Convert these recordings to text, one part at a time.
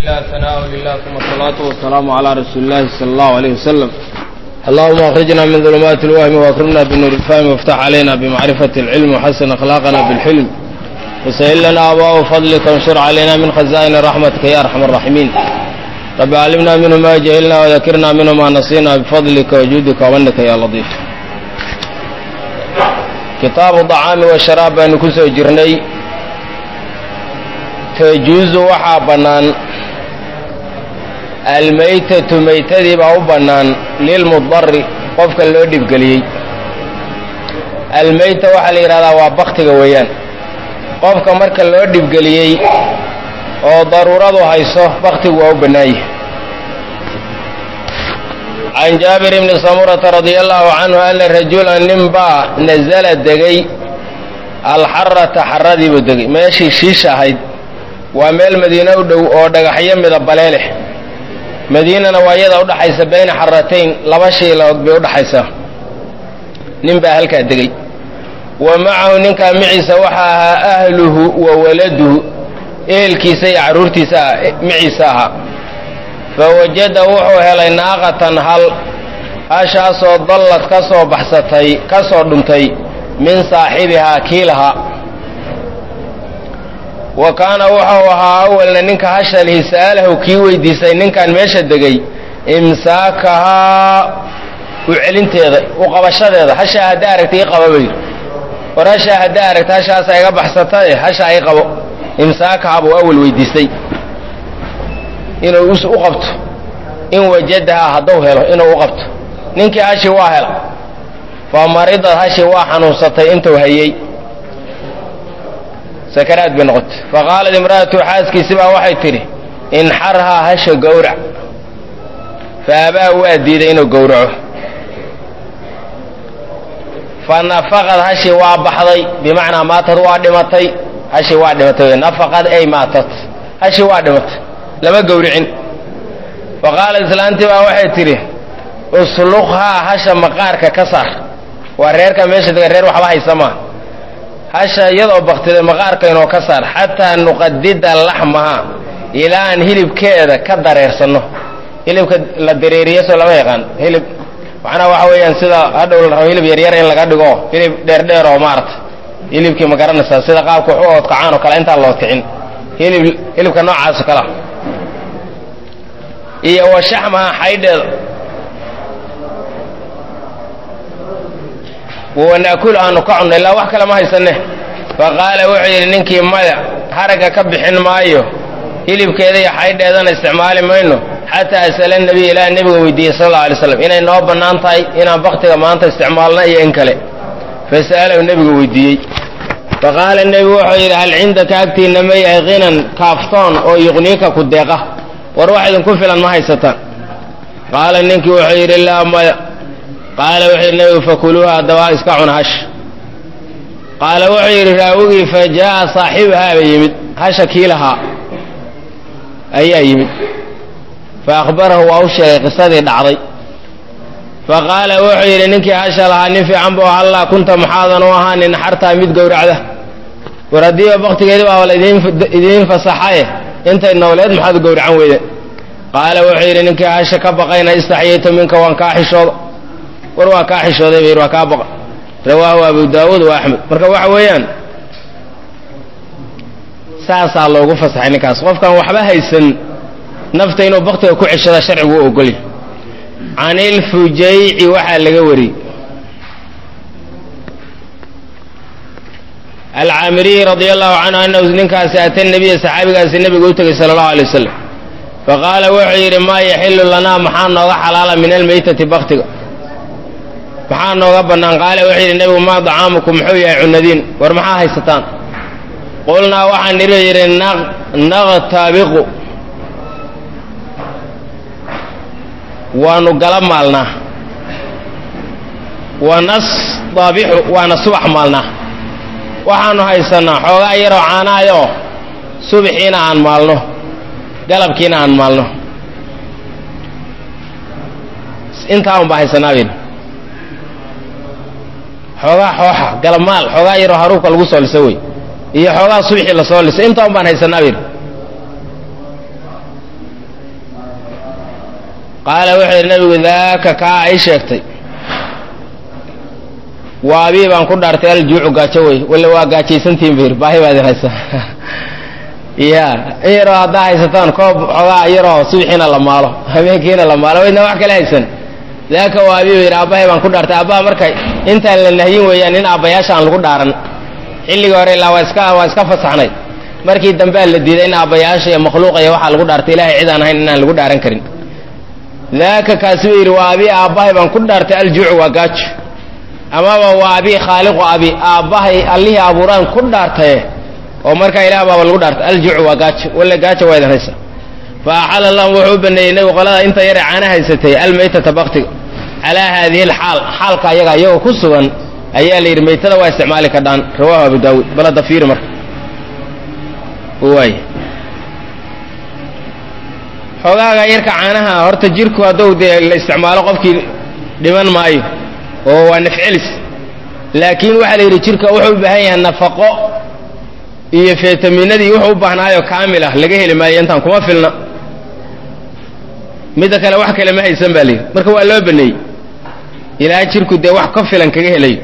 لله ثناء لله ثم الصلاة والسلام على رسول الله صلى الله عليه وسلم اللهم أخرجنا من ظلمات الوهم وأكرمنا بنور الفهم وافتح علينا بمعرفة العلم وحسن أخلاقنا بالحلم وسهل لنا أبواب فضلك وانشر علينا من خزائن رحمتك يا أرحم الراحمين رب علمنا منه ما جهلنا وذكرنا منه ما نسينا بفضلك وجودك ومنك يا لطيف kitaabu dacaami wa sharaab baanu ku soo jirnay tajuusu waxaa bannaan almaytatu maytadii baa u bannaan lilmudari qofka loo dhibgeliyey almayta waxaa la yidhahdaa waa baktiga weeyaan qofka marka loo dhibgeliyey oo daruuradu hayso baktigu waa u bannaanyah can jaabir bni samurata radia allahu canhu ana rajulan nin baa nasala degay alxarata xaradiibuu degay meeshii shiisha ahayd waa meel madiine u dhow oo dhagaxyo midabale leh madiinana waa iyada udhaxaysa bayna xaratayn laba shiilood bay udhaxaysaa nin baa halkaa degay wa macahu ninkaa maciisa waxaa ahaa ahluhu wa waladuhu ehelkiisa iyo carruurtiisa maciisa ahaa fawajada wuxuu helay naaqatan hal hashaasoo dallad ka soo baxsatay ka soo dhuntay min saaxibihaa kiilahaa wa kaana wuxuu ahaa awalna ninka hasha lihi sa'alahu kii weydiisay ninkan meesha degay imsaakahaa u celinteeda u qabashadeeda hashaa haddaa aragta ii qaba bayidhi war hashaa haddaa aragta hashaasa iga baxsatae hashaa ii qabo imsaakahaa buu awal weydiistay inuu u qabto in wajadahaa hadduu helo inuu u qabto ninkii hashi waa hela fa maridad hashi waa xanuunsatay intuu hayey sakaraad bay noqotay fa qaalat imra'atu xaaskiisi baa waxay tidhi inxarhaa hasha gowrac fa abaa waa diiday inuu gowraco fa nafaqad hashi waa baxday bimacnaa maatad waa dhimatay hashi waa dhimatay nafaqad ay maatad hashi waa dhimatay lama gowricin fa qaala islaantii baa waxay tidhi usluqhaa hasha maqaarka ka saar waa reerka meesha dega reer waxba haysa maa hasha iyadoo baktiday maqaarka inoo ka saar xataa nuqadida laxmaha ilaa aan hilibkeeda ka dareersanno hilibka la dareeriye soo lama yaqaan hilib macnaha waxa weeyaan sida hadhow la rabo hilib yaryar in laga dhigo hilib dheerdheer oo maarata hilibkii ma garanaysaa sida qaabka wax u oodkacaan oo kale intaan loo kicin hilib hilibka noocaas oo kalea iyo wa shaxmaha xaydheeda wanaakul aanu ka cunno ilaa wax kale ma haysanne fa qaala wuxuu yidhi ninkii maya haragga ka bixin maayo hilibkeeda iyo xaydheedana isticmaali mayno xataa asala nebiy ilaa nebiga weydiiyey sal alla alay slam inay noo bannaan tahay inaan baktiga maanta isticmaalna iyo in kale fasa'alahu nebigu weydiiyey fa qaala nebigu wuxuu yidhi hal cindaka agtiinna ma yahay kinan kaaftoon oo yuqniika ku deeqa war wax idinku filan ma haysataan qaala ninkii wuxuu yidhi laa maya qaala wuxuu yidhi nebigu fakuluuha haddaba iska cuna hash qaala wuxuu yidhi raawigii fa jaa'a saaxibuhaaba yimid hasha kiilahaa ayaa yimid fa akhbarahu waa u sheegay qisadii dhacday fa qaala wuxuu yidhi ninkii hasha lahaa nin fiican buu hallaa kunta maxaadan u ahaa nin xartaa mid gowracda war haddiiba baktigeedi baaba laidiin fasaxaye intay nowleed maxaad gowracan weyde qaala wuxuu yidhi ninkii hasha ka baqayna istaxyaytu minka waan kaa xishooda war waa kaa xishooday ba yidhi waa kaa baqa rawaahu abu daawuud wa axmed marka waxa weeyaan saasaa loogu fasaxay ninkaas qofkaan waxba haysan nafta inuu baktiga ku ceshada sharcigu u ogolya can ilfujayci waxaa laga wariyey alcaamiriyi radia allahu canhu anahu ninkaasi ata nebiya saxaabigaasi nebiga u tegay sala allahu alay wasalam faqaala wuxuu yidhi maa yaxilu lanaa maxaa nooga xalaala min almaytati baktiga maxaa nooga bannaan qaala wuxuu yidhi nebigu maa dacaamukum muxuu yahay cunadiin war maxaa haysataan qulnaa waxaan niri yidhi naqtabiqu waanu gala maalnaa wa nastabixu waana subax maalnaa waxaanu haysannaa xoogaa yaroo caanaayoo subaxiina aan maalno galabkiina aan maalno intaa un baa haysanaa bayna xoogaa xooxa galabmaal xoogaa yaroo haruubka lagu soo liso wey iyo xoogaa subxii lasoo liso intaa un baan haysanaa bayna qaala wuxuu yidhi nabigu daaka kaa ay sheegtay waa abii baan ku dhaartay aljuucu gaajo wey walla waa gaajaysantihin bayr baahi baad idin haysaa ya in yaroo haddaa haysataan koob xoogaa yaroo subixiina la maalo habeenkiina la maalo waydna wax kale haysan daaka waa abii yidhi aabbahay baan ku dhaartay aabbaha marka intaan la nahyin weeyaan in aabbayaasha aan lagu dhaaran xilligii hore ilaa waa iska waa iska fasaxnay markii dambea la diiday in aabbayaasha iyo makhluuqa iyo waxaa lagu dhaartay ilahay cid aan ahayn inaan lagu dhaaran karin daaka kaasi buu yidhi waa abii aabbahay baan ku dhaartay aljuucu waa gaajo amaba waa abii khaaliqu abi aabbahay allihii abuuraan ku dhaartaye oo markaa ilaah baaba lagu dhaartay aljuucu waa gaajo walla gaajo waa idin haysa fa axala lahum wuxuu u baneeyey nebigu qolada inta yare caana haysatay almaytata baktiga calaa haadihi alxaal xaalka ayaga iyagoo ku sugan ayaa la yidhi maytada waa isticmaali kadhaan rawaahu abu daawuud balada fiiri marka waay xoogaaga yarka caanaha horta jirku hadduu dee la isticmaalo qofkii dhiman maayo oo waa nafcelis laakiin waxaa la yidhi jirka wuxuu u baahan yahay nafaqo iyo fitaminadii wuxuu u baahnaayo kaamil ah laga heli maayo intaan kuma filna midda kale wax kale ma haysan baa layidhi marka waa loo baneeyey ilaa jirku dee wax ka filan kaga helayo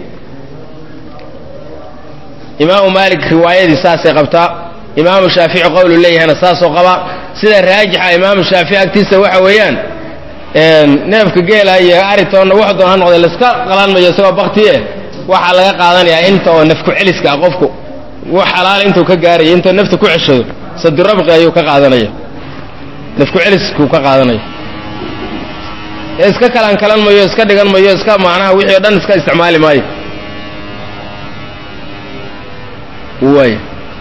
imaamu maalik riwaayadii saasay qabtaa imaamu shaafici qowlu leeyahayna saasoo qabaa sida raajixa imaamu shaafici agtiisa waxa weeyaan neefka geela iyo aritoonna wax doon ha noqday laska qalanmayo isagoo baktiye waxaa laga qaadanayaa inta oo nafku celiska ah qofku wax xalaala intuu ka gaarayo intuu nafta ku ceshado sadirabqi ayuu ka qaadanaya nafku celiskuu ka qaadanaya iska kalan kalan mayo iska dhigan mayo iska macnaha wixii o dhan iska isticmaali maayo way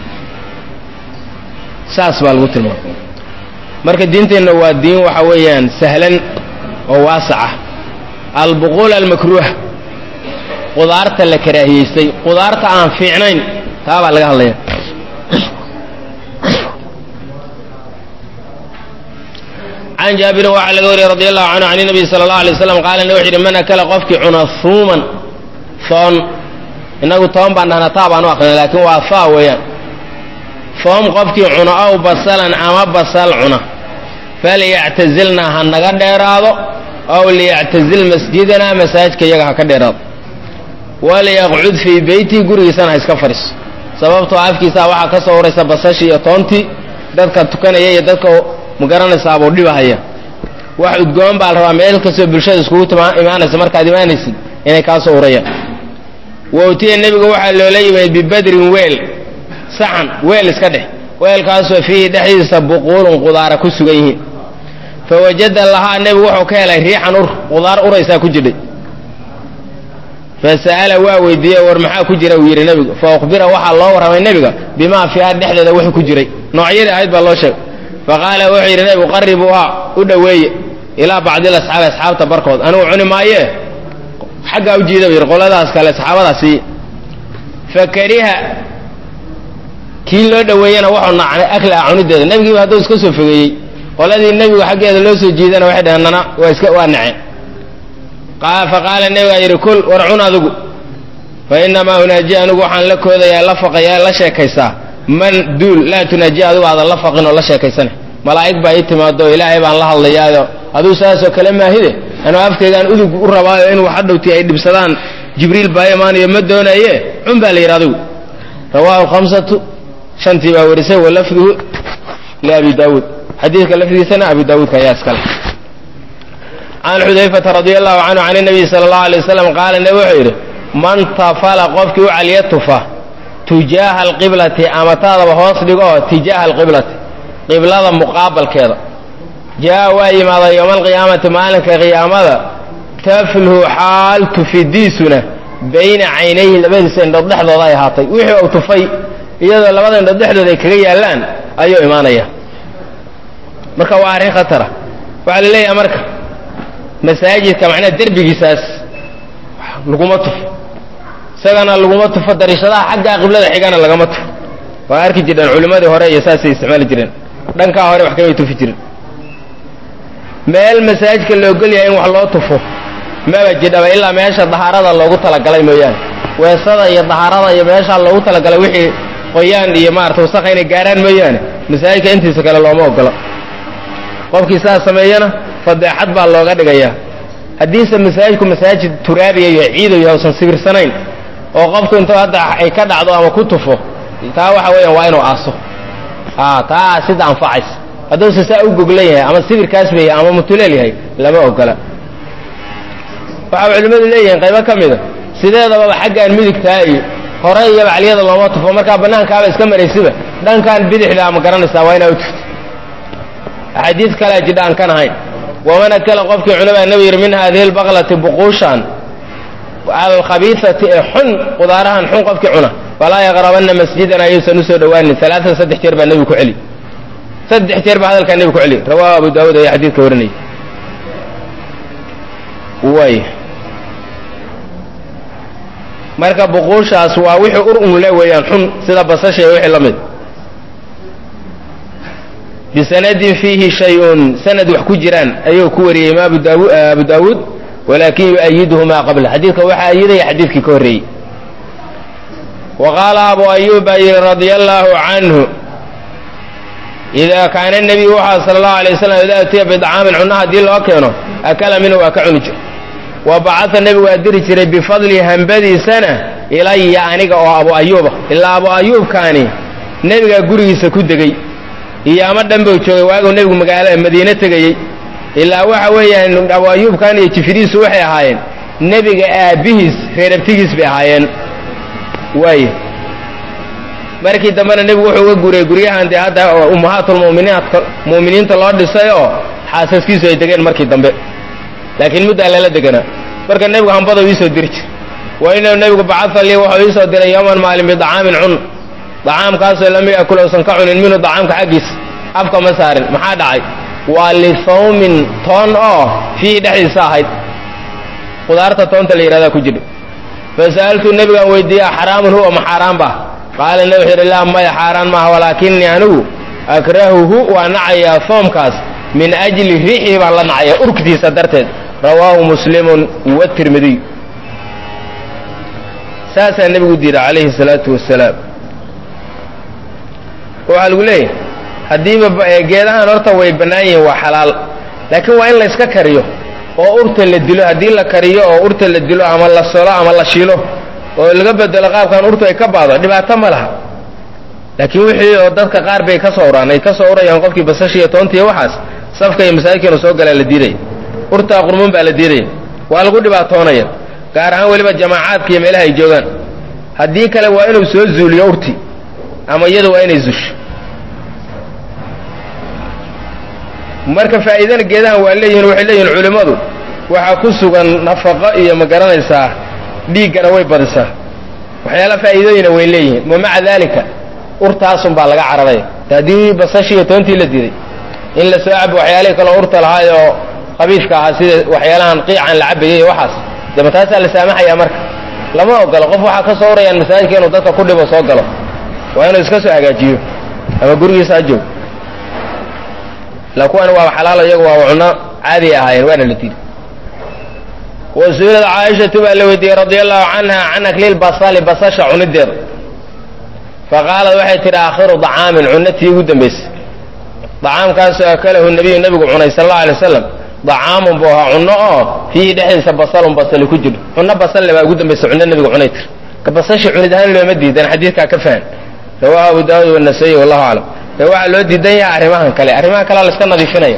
saas baa lagu tilmaamay marka diinteenna waa diin waxa weeyaan sahlan oo waasaca albuquul almakruuha qudaarta la karaahiyeystay qudaarta aan fiicnayn taa baa laga hadlaya can jaabirin waxaa laga wariyey radi allahu canhu can nabiy sala allahu alay waslam qaala wuxu yidhi man akala qofkii cuna huuman foon innagu toban baan dhahnaa taa baan u aqrina laakiin waa faa weeyaan foom qofkii cuna ow basalan ama basal cuna falyactazilna ha naga dheeraado ow liyactazil masjidanaa masaajidka iyaga ha ka dheeraado waliyaqcud fii beytii gurigiisana ha iska fadhiiso sababtoo afkiisaa waxaa ka soo uraysa basashii iyo toontii dadka tukanaya iyo dadka magaranaysaabuu dhibahaya wax udgoon baa la rabaa meel kastoo bulshada iskugu imaanaysa markaad imaanaysid inay kaa soo urayaan wowtiya nebiga waxaa loola yimid bibadrin weel saxan weel iska dheh weelkaasoo fiihi dhexdiisa buquulun qudaara ku sugan yihiin fa wajada lahaa nebigu wuxuu ka helay riixan ur qudaar uraysaa ku jirdhay fa sa'ala waa weydiiyey war maxaa ku jira uu yidhi nebigu fa ukhbira waxaa loo warramay nebiga bimaa fiiha dhexdeeda wuxuu ku jiray noocyadii ahayd baa loo sheegay fa qaala wuxuu yidhi nebigu qaribuuhaa u dhoweeye ilaa bacdil asxaabi asxaabta barkood anigu cuni maayee xaggaa u jiida bu yidhi qoladaas kale saxaabadaasi fa kariha kii loo dhoweeyena wuxuu nacnay aklaha cunideeda nebigiiba hadduu iska soo fogeeyey qoladii nebigu xaggeeda loo soo jiidana waxay dhaheen nana waa iska waa naceen fa qaala nebigaa yidhi kul war cun adigu fa inamaa unaaji anigu waxaan la koodayaa la faqayaa la sheekaysaa man duul laa tunaaji adigu aadan la faqin oo la sheekaysane malaa'ig baa ii timaado oo ilaahay baan la hadlayaayo aduu saasoo kale maahide anuu afkaygaan udug u rabaayo in wax hadhowtii ay dhibsadaan jibriil baa imaanayo ma doonaye cun baa la yidhi adigu rawaahu khamsatu shantii baa warisay wa lafduhu liabi daawuud xadiidka lafdigiisana abi daawuudka ayaa iskale can xudayfata radi allahu canhu can nabiy sala allahu alay wasalam qaala nebi wuxuu yidhi man tafala qofkii u caliya tufa tujaaha alqiblati ama taadaba hoos dhigo oo tijaaha alqiblati qiblada muqaabalkeeda jaa waa yimaada yowma alqiyaamati maalinka qiyaamada taflhu xaal tufidiisuna bayna caynayhi labadiisa indhood dhexdooda ay ahaatay wixii uu tufay iyadoo labada indhood dhexdooda ay kaga yaallaan ayuu imaanaya marka waa arrin khatara waxaa la leeyahay marka masaajidka macnaha derbigiisaas laguma tufo isagana laguma tufo dariishadaha xaggaa qiblada xigana lagama tufo waa arki jireen culimmadii hore iyo saasay isticmaali jireen dhankaa hore wax kamay tufi jiren meel masaajidka la ogol yahay in wax loo tufo maba jidhaba ilaa meesha dahaarada loogu talagalay mooyaane weesada iyo dahaarada iyo meeshaa loogu talagalay wixii qoyaan iyo maarata wasakha inay gaaraan mooyaane masaajidka intiisa kale looma ogola qofkii saas sameeyana fadeexad baa looga dhigayaa haddiise masaajidku masaajid turaabiya iyo ciidayo usan sibirsanayn oo qofku intuu hadda ay ka dhacdo ama ku tufo taa waxa weeyaan waa inuu aaso a taa sida anfacaysa hadduuse saa u goglan yahay ama sibirkaas ba yahay ama mutuleel yahay lama ogola waxaa culimmadu leeyihiin qaybo ka mida sideedababa xaggaan midigtaa iyo hore iyo bacalyada looma tufo markaa bannaankaaba iska maraysiba dhankan bidixdaa ma garanaysaa waa inaa u tufto axaadiis kalea jidha aan kan ahayn waman akala qofkii cunabaa nebigu yidhi min haadihi lbaqlati buquushan alkhabiisati ee xun qudaarahan xun qofkii cuna falaa yaqrabanna masjidana ayuusan usoo dhowaanin alaaan saddex jeer baa nebigu ku celi saddex jeer baa hadalkaa nebigu ku celi rawaahu abu daawuud ayaa xadiidka warinayay way marka buquushaas waa wixii ur unle weeyaan xun sida basasha iyo wixii la mid bisanadin fiihi shay-un sanad wax ku jiraan ayuu ku wariyey imaam abu daawuud walaakin yu'ayiduhu maa qabla xadiidka waxaa ayidaya xadiidkii ka horreeyey wa qaala abu ayuub baa yidhi radia allaahu canhu idaa kaana nebiyu waxaa sala allahu alay wasalam idaa utiya bidcaamin cunno haddii loo keeno akala minhu waa ka cuni jir wa bacata nebigu waa diri jiray bifadli hambadiisana ilaya aniga oo abu ayuuba ilaa abu ayuubkaani nebigaa gurigiisa ku degey iyo ama dhan buu joogay waaguu nebigu magaala madiine tegayey ilaa waxa weeyaan abu ayuubkan iyo jifiriisu waxay ahaayeen nebiga aabbihiis reerabtigiis bay ahaayeen waay markii dambena nebigu wuxuu uga guuriyey guryahan dee hadda ummahaatulmuminiinka mu'miniinta loo dhisay oo xaasaskiisu ay degeen markii dambe laakiin muddaa lala deganaa marka nebigu hambada iisoo diri jir wa inahu nebigu bacaa lii wuxuu iisoo diray yowman maalin bidacaamin cun dacaamkaasoo lam yakul uusan ka cunin minhu dacaamka xaggiisa afka ma saarin maxaa dhacay waa lisawmin toon oo fiihi dhexdiisa ahayd qudaarta toonta la yidhahdaa ku jira fasa'altu nebigaan weydiiya xaraamun huwa ma xaaraan ba qaala nebi wuxuu yidhi laa maya xaaraan maaha walaakinii anigu akrahuhu waa nacayaa soomkaas min ajli riixii baan la nacaya urgtiisa darteed rawaahu muslimun watirmidiy saasaa nebigu diiday calayhi salaatu wasalaam waxaa lagu leeyahay haddiiba geedahan horta way bannaan yihiin waa xalaal laakiin waa in la yska kariyo oo urta la dilo haddii la kariyo oo urta la dilo ama la solo ama la shilo oo laga bedelo qaabkan urtu ay ka baado dhibaato ma laha laakiin wixii oo dadka qaar bay ka soo uraan ay ka soo urayaan qofkii basashiiyo toontiiyo waxaas safka iyo masaajidkeenu soo galaa la diidaya urtaa qurmuun baa la diidaya waa lagu dhibaatoonaya gaar ahaan weliba jamaacaadka iyo meelaha ay joogaan haddii kale waa inuu soo zuuliyo urti ama iyadu waa inay zusho marka faa'iidana geedahan waa leeyihin waxay leeyihin culimmadu waxaa ku sugan nafaqo iyo ma garanaysaa dhiiggana way badisaa waxyaala faa'iidooyina way leeyihiin wa maca daalika urtaasun baa laga cararaya haddii basashii iyo toontii la diiday in la soo cabo waxyaalihii kaloo urta lahaay oo qabiifka ahaa sida waxyaalahan qiican la cabayay iyo waxaas dee ma taasaa la saamaxayaa marka lama ogolo qof waxaa ka soo urayaan masaajidka inuu dadka ku dhibo soo galo waa inuu iska soo hagaajiyo ama gurigiisa ha joog la kuwani waaba xalaalo iyagu waa cunno caadi ahaayeen waana la diiday wa su-ilad caaishatu baa la weydiiyey radia allahu canha can aklil basali basasha cunideeda faqaalad waxay tidhi aakhiru dacaamin cunnatii ugu dambaysay dacaamkaasoo akalahu nebiyu nebigu cunay sal allau alay wasalam dacaamun buu ahaa cunno oo fiihi dhexdiisa basalun basali ku jiro cunno basalle baa ugu dambaysa cunno nebigu cunay tir ka basashi cunid ahaan looma diidan xadiidkaa ka fahan rawaahu abu daawud wanasaiy wallahu aclam ee waxaa loo diidan yahay arrimahan kale arrimahan kalea la iska nadiifinaya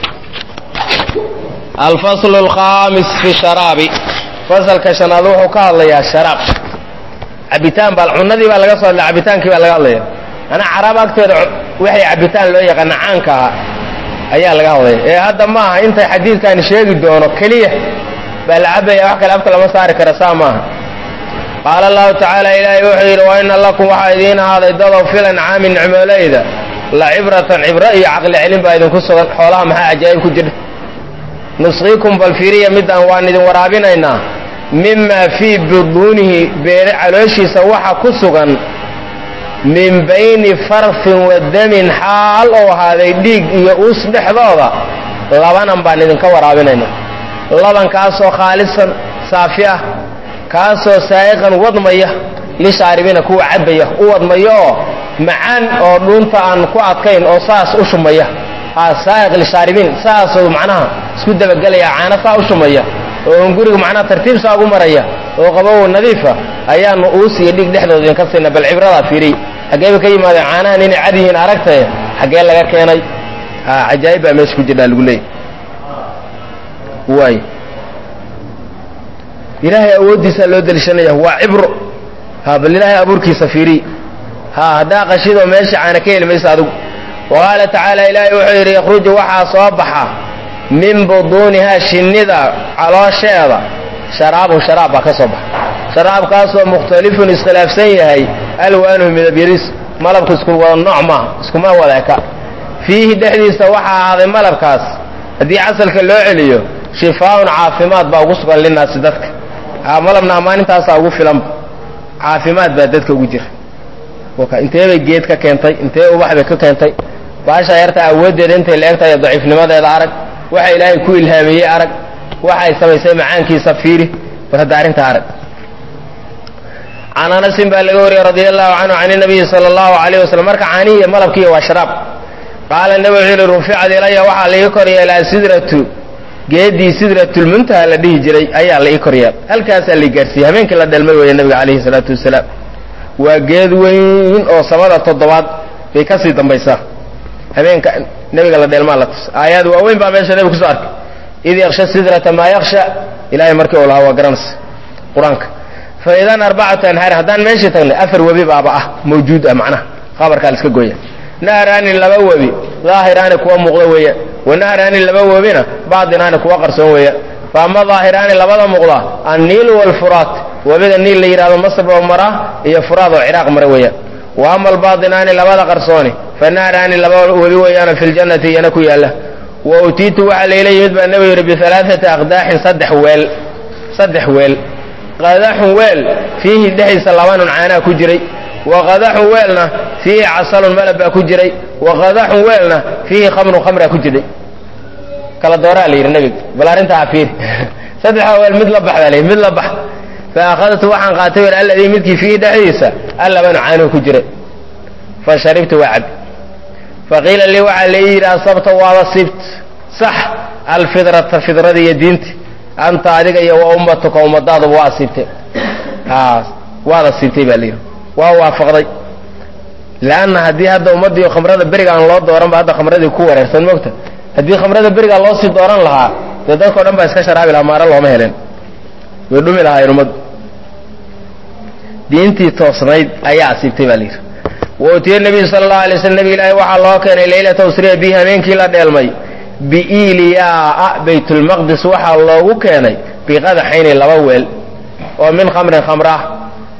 alfaslu alkhaamis fi sharaabi fasalka shanaad wuxuu ka hadlayaa sharaab cabitaan baa cunadii baa laga soo hadlay cabitaankii baa laga hadlaya anaa caraab agteeda waxay cabitaan loo yaqaana caanka ahaa ayaa laga hadlaya ee hadda ma aha intay xadiidkani sheegi doono keliya baa la cabaya wax kale afka lama saari kara saa maaha qaala allahu tacaala ilaahay wuxuu yidhi wa ina lakum waxaa idiin ahaaday dadow filan caami nicmoolayda la cibratan cibro iyo caqli celin baa idinku sugan xoolaha maxaa cajaa'ib ku jira nusqiikum balfiriya midaan waan idin waraabinaynaa mima fii buduunihi beere calooshiisa waxa ku sugan min bayni farfin wa damin xaal oo ahaaday dhiig iyo uus dhexdooda labanan baan idinka waraabinaynaa labankaasoo khaalisan saafi ah kaasoo saa'iqan wadmaya lishaaribiina kuwa cabbaya u wadmaya oo macaan oo dhuunta aan ku adkayn oo saas u shumaya saa'iq lishaaribiin saasoo macnaha isku dabagelaya caano saa u shumaya oo guriga macnaha tartiib saa ugu maraya oo qabow nadiifa ayaanu uus iyo dhig dhexdooda idinka siina bal cibradaa fiiriy xaggee bay ka yimaadeen caanahan inay cad yihiin aragtaye xaggee laga keenay ha cajaa'ib baa meesha ku jirdhaa lagu leeyay waay ilaahay awooddiisaa loo deliishanaya waa cibro ha bal ilaahay abuurkiisa fiiriy ha haddaa qashidoo meesha caana ka heli maysa adigu wa qaala tacaala ilaahay wuxuu yidhi yakhruju waxaa soo baxa min buduunihaa shinnida caloosheeda sharaabun sharaab baa ka soo baxa sharaabkaasoo mukhtalifun iskhilaafsan yahay alwaanuhu midabyadiis malabku isku wada nooc maaha iskuma wada eka fiihi dhexdiisa waxaa ahaaday malabkaas haddii casalka loo celiyo shifaaun caafimaad baa ugu sugan linaasi dadka ha malabna ammaanintaasa ugu filanba caafimaad baa dadka ugu jira intee bay geed ka keentay intee ubax bay ka keentay baasha yarta awooddeeda intay la egtahay daciifnimadeeda arag waxa ilaahay ku ilhaamiyey arag waxa ay samaysay macaankiisa fiiri bal hadda arrinta arag can anasin baa laga wariyey radia allahu canhu can nabiyi sala allahu alayh wasalam marka caanihi iyo malabkiiyo waa sharaab qaala nabi wuxuu yihi ruficad ilaya waxaa la ii kor yeelaa sidratu geedii sidratulmuntaha la dhihi jiray ayaa la ii kor yeel halkaasaa la gaarsiiyey habeenkii la dhelmay weeye nabiga calayhi salaatu wasalaam waa geed weyn oo samada toddobaad bay ka sii dambaysaa habeenka nebiga la dheelmaa la tus aayaad waaweyn baa meesha nebiga kusoo arkay id yaksha sidrata maa yaksha ilahay markii uu lahaa waa garanaysa qur-aanka fa idan arbacatu anhaarin haddaan meeshii tagnay afar webi baaba ah mawjuud ah macnaha khabarkaa la iska gooya nahraani laba webi daahiraani kuwa muuqda weeyaan wa nahraani laba webina baadinaani kuwa qarsoon weeyaan fa ama daahiraani labada muuqda anniilu waalfuraat webiga niil la yidhahdo masr oo mara iyo furaad oo ciraaq mara weeyaan wa ama albaadinaani labada qarsooni fa nahraani laba webi weeyaanoo fi ljannati iyana ku yaalla wa utiitu waxaa layla yimid baa nebigu yidhi bialaaati aqdaaxin saddex weel saddex weel qadaxun weel fiihi dhexdiisa labanun caanaa ku jiray wa qadaxun weelna fiihi casalun malab baa ku jiray wa qadaxun weelna fiihi khamrun khamraa ku jiray kala dooraa la yidhi nebiga bal arrintaa fiir saddexdaa weel mid la bax baa layidhi mid la bax fa akhadtu waxaan qaatay wer alladii midkii fiihi dhexdiisa allabanu caanuhu ku jiray fa sharibtu waa cab fa qiila lii waxaa la ii yidhi asabta waada sibt sax alfidrata fidrada iyo diinta anta adiga iyo wa ummatuka ummadaadaba waa asiibtay waad asiibtay baa layidhi waa waafaqday leanna haddii hadda ummaddiio khamrada beriga aan loo dooranba hadda khamradii ku wareersan mogta haddii khamrada berigaa loo sii dooran lahaa dee dadkao dhan baa iska sharaabi lahaa maaro looma helen way dhumi lahaayeen ummaddu diintii toosnayd ayaa asiibtay baa layidhi wa utiya nebiyu sala allahu alay slam nebig ilaahi waxaa loo keenay leylata usriya bihi habeenkii la dheelmay biiliyaa baytulmaqdis waxaa loogu keenay biqadaxayni laba weel oo min khamrin khamra ah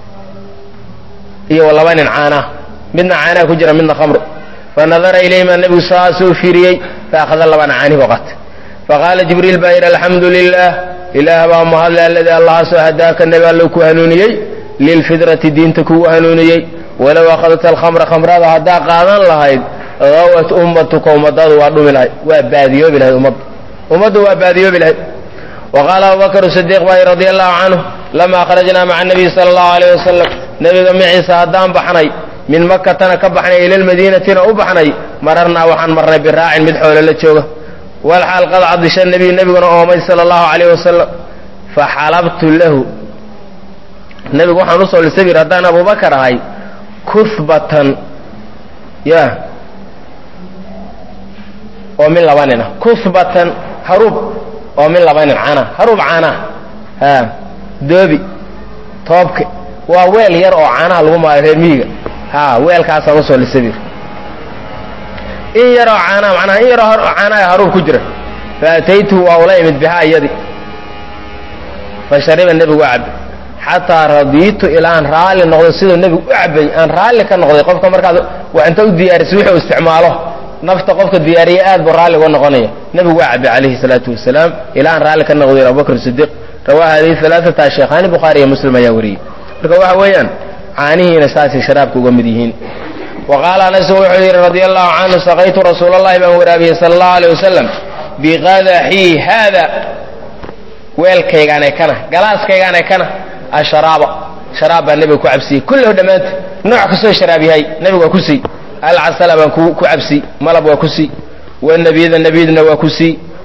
iyo laba nin caanah midna caanaha ku jira midna khamru fa nadara ilayhima nebigu saasuu fiiriyey fa akhada labana caanihi oqatay faqaala jibriil baa yidhi alxamdu lilah ilaah baa mahadle alladii allahaasoo hadaaka nebi allow ku hanuuniyey lilfidrati diinta kugu hanuuniyey walow akhadta alkhamra khamrada haddaa qaadan lahayd awat ummatuka ummadaadu waa dhumi lahayd waa baadiyoobi lahayd ummaddu ummaddu waa baadiyoobi lahayd wa qaala abubakr sidiiq baa radi allahu canhu lama kharajnaa maca nabiy sala allahu alayh wasalam nebiga maciisa haddaan baxnay min makatana ka baxnay ila lmadiinatina u baxnay mararnaa waxaan marnay biraacin mid xoolo la jooga walxaal qad cadisha nebiyu nebiguna oomay sala allahu alayh wasalam faxalabtu lahu nebigu waxaan usoo lisabir haddaan abubakar ahay kuhbatan ya oo min laba nin ah kuhbatan haruub oo min laba nin caana haruub caanaa ha doobi toobke waa weel yar oo caanaha lagu maayo reer miyiga ha weelkaasaan usoo lisabir in yaroo caanaa macnaha in yaroo caanaha haruub ku jira fa ataytuhu waa ula imid bihaa iyadii fa shariba nebigu waa cabay xataa radiitu ilaa aan raalli noqdo siduu nebigu u cabay aan raalli ka noqday qofka markaad wax inta u diyaarisa wixuu isticmaalo nafta qofka diyaariya aad buu raalli uga noqonaya nebigu waa cabay calayhi salaatu wasalaam ilaa aan raalli ka noqday abubakr sidiiq rawaa hadihi alaaata sheekhaani bukhaari iyo muslim ayaa wariyey marka waxa weeyaan caanihiina saasay sharaabka uga mid yihiin wa qaala anasun wuxuu yidhi radia allahu canhu saqaytu rasuula allahi baan waraabiyey sala allahu aleyh wasalam biqadaxii haada weelkaygaanee kana galaaskaygaanee kana asharaaba sharaab baa nebiga ku cabsiyey kullahu dhammaanta nooc kastoo sharaab yahay nebiga waa ku sii alcasala baan ku cabsi malab waa ku sii wanabiyada nebiyaduna waa ku sii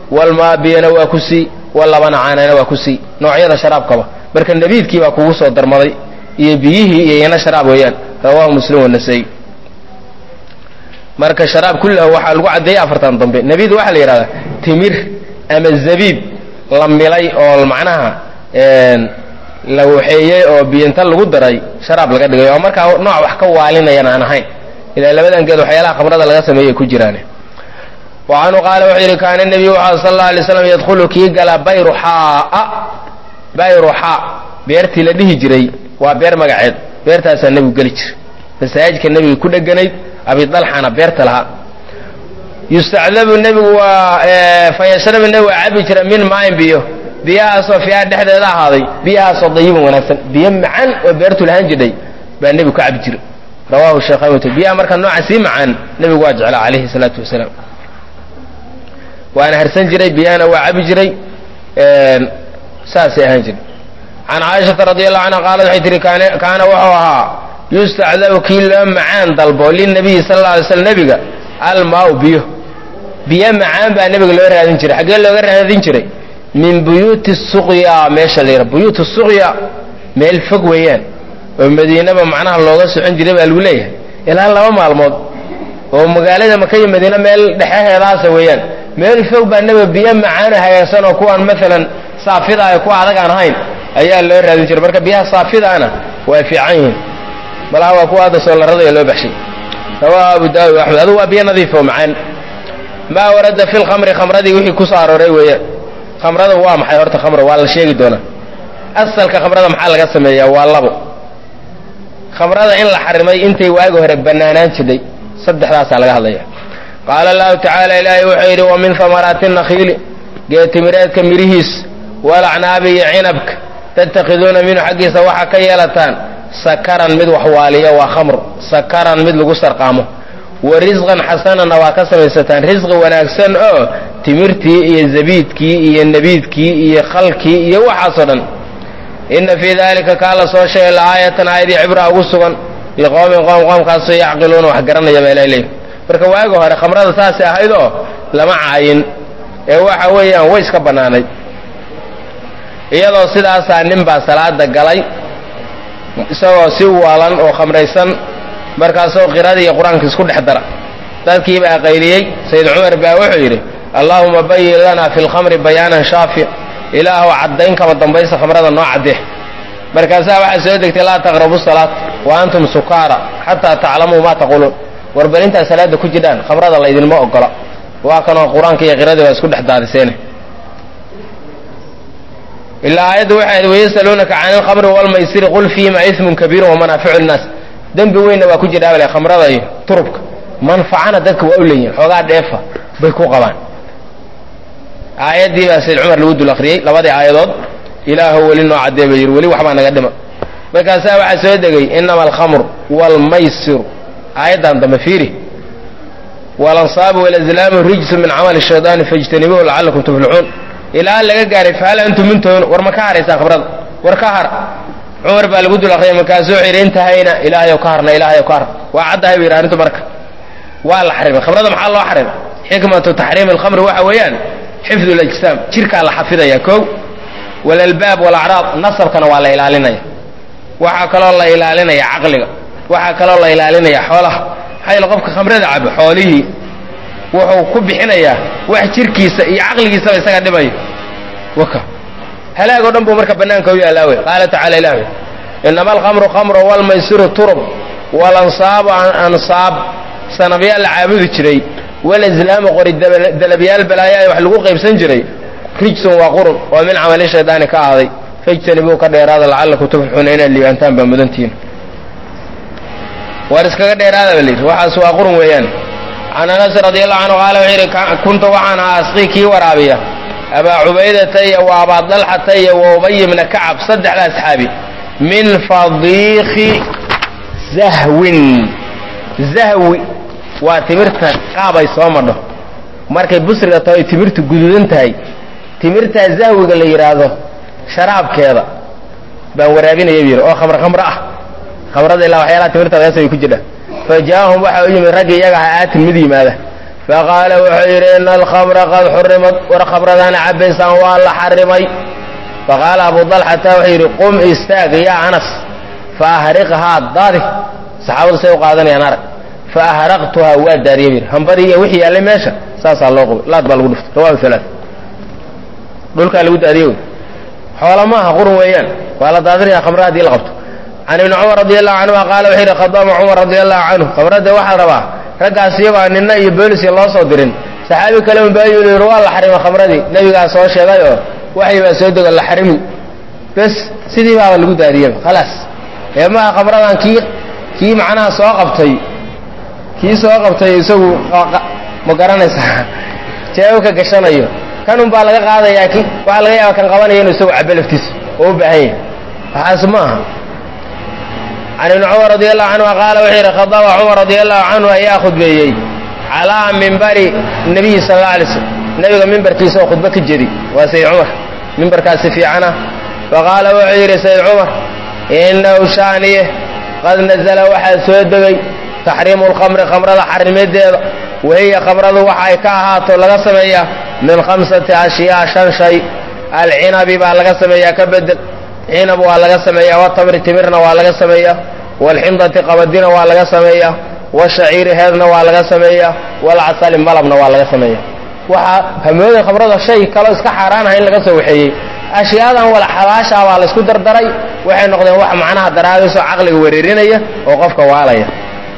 walmaa biyana waa ku sii walabana caanana waa ku sii noocyada sharaabkaba marka nabiidkii baa kugu soo darmaday iyo biyihii iyo iyana sharaab weeyaan rawaahu muslim wanasay marka sharaab kullahu waxaa lagu caddeeyey afartan dambe nabiid waxaa la yidhahdaa timir ama zabiib la milay oo macnaha la waxeeyey oo biyinta lagu daray sharaab laga dhigay oo markaa nooc wax ka waalinayana aan ahayn ilaa labadan geed waxyaalaha khamrada laga sameeyey ku jiraan wa canhu qaala wuxuu yidhi kaana nebiyu waxaa sal alla alay slam yadkhulu kii gala bayruxaa bayruxaa beertii la dhihi jiray waa beer magaceed beertaasaa nebigu geli jiray masaajidka nebiga ku dheganayd abidalxana beerta lahaa yustacdabu nebigu waa fayashrabu nebigu waa cabi jira min maayin biyo biyahaasoo fiiha dhexdeeda ahaaday biyahaasoo dayiban wanaagsan biyo macaan oo beertu lahaan jidhay baa nebigu ka cabi jiray rawahu sheekhaymut biyaha marka nooca sii macaan nebigu waa jeclaa calayhi salaatu wasalaam waana harsan jiray biyahana waa cabi jiray saasay ahaan jiray can caaishata radi allahu canha qaalad waxay tihi kaana wuxuu ahaa yustacdabu kii loo macaan dalbo linabiyi sal alla alay slam nebiga almaau biyo biyo macaan baa nebiga loo raadin jiray xaggee looga raadin jiray min buyuuti suqya meesha la yidhaha buyuuti suqya meel fog weeyaan oo madiinaba macnaha looga socon jiray baa lagu leeyahay ilaa laba maalmood oo magaalada maka iyo madiine meel dhexeheedaasa weeyaan meel fog baa nebiga biyo macaano hagaagsan oo kuwaan maalan saafida ah kuwa adag aan ahayn ayaa loo raadin jiray marka biyaha saafidaana waa fiican yihiin malaha waa kuwa hadda soolarada loo baxshay rawaahu abu daawud axmed adugu waa biyo nadiif oo macaan maa warada fi lkhamri khamradii wixii ku soo arooray weeyaan khamrada waa maxay horta khamra waa la sheegi doonaa asalka khamrada maxaa laga sameeyaa waa labo khamrada in la xarimay intay waagi hore bannaanaan jidhay saddexdaasaa laga hadlaya qaala allahu tacaala ilaahay wuxuu yidhi wa min hamaraati nakhiili geetimireedka midhihiis walacnaabi iyo cinabka tattakhiduuna minhu xaggiisa waxaa ka yeelataan sakaran mid waxwaaliya waa khamr sakaran mid lagu sarqaamo wa risqan xasananna waa ka samaysataan risqi wanaagsan oo timirtii iyo zabiidkii iyo nebiidkii iyo khalkii iyo waxaasoo dhan inna fii dalika kaa la soo sheegay laaayatan aayadii cibra ugu sugan liqowmin qoom qoomkaasoo yacqiluuna wax garanaya baa ilahay leeyi marka waagi hore khamrada saasay ahayd oo lama caayin ee waxa weeyaan way iska bannaanayd iyadoo sidaasaa nin baa salaada galay isagoo si waalan oo khamraysan markaasoo qiradii iyo qur-aanka isku dhex dara dadkii baa qayliyey sayid cumar baa wuxuu yidhi allaahuma bayin lanaa fi lkhamri bayaanan shaafic ilaahu caddayn kama dambaysa khamrada noo caddee markaasaa waxaa soo degtay laa taqrabu salaat wa antum sukaara xataa taclamuu maa taquuluun war bal intaad salaada ku jidhaan khamrada laydinma ogola waa kanoo qur-aanka iyo qiradii baa isku dhex daadiseene ilaa aayadda waxay ahayd wayasaluunaka can ilkhamri walmaysiri qul fiihima ismun kabiirun wamanaaficu linnaas dembi weynna waa ku jidhaabale khamrada iyo turubka manfacana dadka waa u leeyihin xoogaa dheefa bay ku qabaan aayaddii baa sayd cumar lagu dul akhriyey labadii aayadood ilaahu weli noo caddee bay yidhi weli waxbaa naga dhima markaasaa waxaa soo degay inama alkhamr waalmaysiru aayaddan dambe fiiri walansaabu walazlaamu rijsu min camali shaydaani fajtanibuuhu lacallakum tuflixuun ilaa laga gaaray fahal antum muntahuun war ma ka haraysaan khamrada war ka har cumar baa lagu dul akriyay markaasuu wuxuu yidhi intahayna ilaahayow ka harna ilaahayow ka har waa caddahay bu yidhi arrintu marka waa la xarimay khamrada maxaa loo xarimay xikmatu taxriimi alkhamri waxa weeyaan xifdu lajsaam jirkaa la xafidaya kow walalbaab walacraab nasabkana waa la ilaalinaya waxaa kaloo la ilaalinaya caqliga waxaa kaloo la ilaalinaya xoolaha maxaa yeele qofka khamrada cabo xoolihii wuxuu ku bixinayaa wax jirkiisa iyo caqligiisaba isaga dhimayo waka halaag o dhan buu marka bannaanka u yaallaa wey qaala tacala ilah inama alkhamru khamru walmaysiru turub walansaabu ansaab sanabyaal la caabudi jiray walaslaamu qori dalabyaal balaayaa wax lagu qaybsan jiray rijsun waa qurun oo min camali shaydaani ka ahday fajtanibuu ka dheeraada lacallakum tuflixuuna inaad liibaantaan baa mudantihiin war iskaga dheeraada ba layidhi waxaas waa qurun weeyaan can anas radi allahu canhu qaala wuxuu yidhi kuntu waxaan ahaa asqii kii waraabiya abaa cubaydata iyo wa abaa dalxata iyo wa ubay ibna kacab saddexda asxaabi min fadiikhi zahwin zahwi waa timirta qaabay soo madho markay busriga tahay timirtu guduudan tahay timirtaa zahwiga la yidhaahdo sharaabkeeda baan waraabinaya bu yidhi oo khamr khamro ah khamrada ilaa waxyaalaha timirta laga samay ku jidha fa jaa'ahum waxa u yimid raggii iyaga ahaa aatin mid yimaada faqaala wuxuu yidhi ina alkhamra qad xurimad war khamradana cabaysaan waa la xarimay faqaala abu dalxata wuxuu yidhi qum istaag yaa anas fa ahriqhaa daadi saxaabadu say u qaadanayaan arag fa ahraqtuhaa waa daadiyey bu yidhi hambadii iyo wixii yaallay meesha saasaa loo qubay laad baa lagu dhuftay rawahu alaa dhulkaa lagu daadiye wey xoola maaha qurun weeyaan waa la daadinaya khamra hadii la qabto can ibni cumar radi allahu canhuma qaala wuxuu yidhi khadama cumar radi allahu canhu khamradda waxaa rabaa raggaas iyagoo nina iyo boolisia loo soo dirin saxaabi kale un baa yidhi waa la xarimay khamradii nebigaa soo sheegay oo waxay baa soo dego la xarimi bes sidii baaba lagu daadiyeba khalaas ee maaha khamradan kii kii macnaha soo qabtay kii soo qabtay isagu ma garanaysaa jeebabka gashanayo kan un baa laga qaadayaa ki waxaa laga yaaba kan qabanaya inuu isagu cabo laftiisa oo u baahan yahay waxaas ma aha can ibni cumar radi allahu canhu qaala wuxuu yidhi khadaba cumar radi allahu canhu ayaa khudbeeyey calaa mimbari nabiyi sal alla alay slm nebiga mimbarkiisa oo khudbo ka jedi waa sayd cumar mimbarkaasi fiicana faqaala wuxuu yidhi sayd cumar inahu shaaniye qad nazala waxaa soo degay taxriimu lkhamri khamrada xarimadeeda wahiya khamradu waxa ay ka ahaato laga sameeyaa min khamsati ashyaa shan shay alcinabi baa laga sameeyaa ka bedel cinab waa laga sameeyaa watamri timirna waa laga sameeyaa waalxindati qabadina waa laga sameeyaa washaciiri heedna waa laga sameeyaa walcasali malabna waa laga sameeyaa waxaa hamooda khamrada shay kaloo iska xaaraanaha in laga soo waxeeyey ashyaadan wala xabaashaa baa laysku dardaray waxay noqdeen wax macnaha daraadaysoo caqliga wereerinaya oo qofka waalaya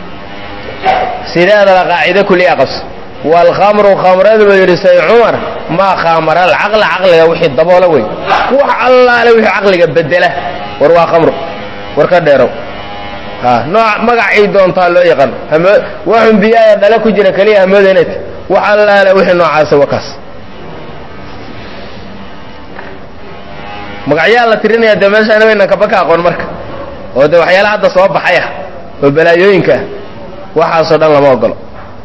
sideedaba qaacido kuliya qabso waalkhamru khamradu buu yidhi say cumar maa khaamara alcaqla caqliga wixii daboola wey wax allaale wixii caqliga bedela war waa khamru war ka dheerow ha nooc magacay doontaa loo yaqaan waxun biyaaya dhale ku jira keliya hamooda inay tahy wax allaale wixii noocaasa wakaas magacyaa la tirinaya dee meeshaana waynan kaba ka aqoon marka oo dee waxyaala hadda soo baxay ah oo balaayooyinka ah waxaasoo dhan lama ogolo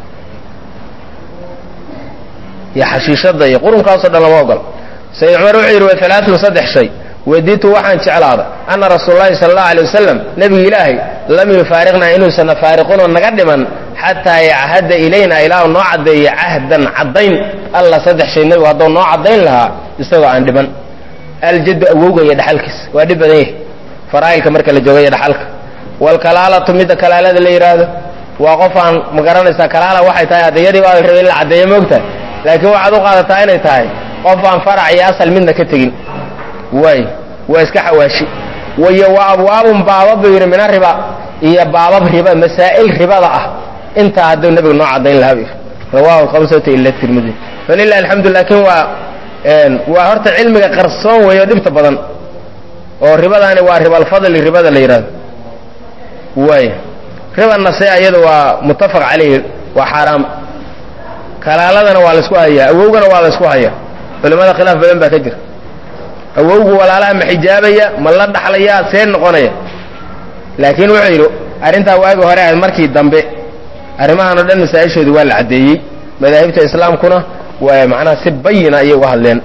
iyo xashiishadda iyo qurunkaasoo dhan lama ogolo sayid cumar wuxuu yidhi wa alaaun saddex shay waditu waxaan jeclaada anna rasuul lahi sala allahu alay wasalam nebiga ilaahay lam yufaariqnaa inuusanna faariqinoo naga dhiman xataa yachadda ilayna ilaa noo caddeeya cahdan caddayn alla saddex shay nebigu hadduu noo caddayn lahaa isagoo aan dhiman aljaddu awowga iyo dhaxalkiisa waa dhib badan yahay faraa'ilka marka la jooga iyo dhaxalka waalkalaalatu midda kalaalada la yidhaahdo waa qof aan ma garanaysaa kalaala waxay tahay addayadii baa la rabay in la caddeeyo moogtahay laakiin waxaad u qaadataa inay tahay qof aan farac iyo asal midna ka tegin waay waa iska xawaashi wayo wa abwaabun baabab buu yidhi mina riba iyo baabab riba masaa'il ribada ah intaa hadduu nebigu noo caddayn lahaa buu yidhi rawaahu khamsata ila tirmidi falilah alxamdu laakiin waa waa horta cilmiga qarsoon weeyo dhibta badan oo ribadaani waa ribalfadli ribada la yidhahdo waay riba nase iyada waa muttafaq calayhi waa xaaraam kalaaladana waa laysku hayaa awowgana waa laysku hayaa culimmada khilaaf badan baa ka jira awowgu walaalaha ma xijaabaya ma la dhaxlayaa see noqonaya laakiin wuxuu yidhi arrintaa waagi hore ahayd markii dambe arrimahan oo dhan masaa-ishoodu waa la caddeeyey madaahibta islaamkuna waa macnaha si bayina ayay uga hadleen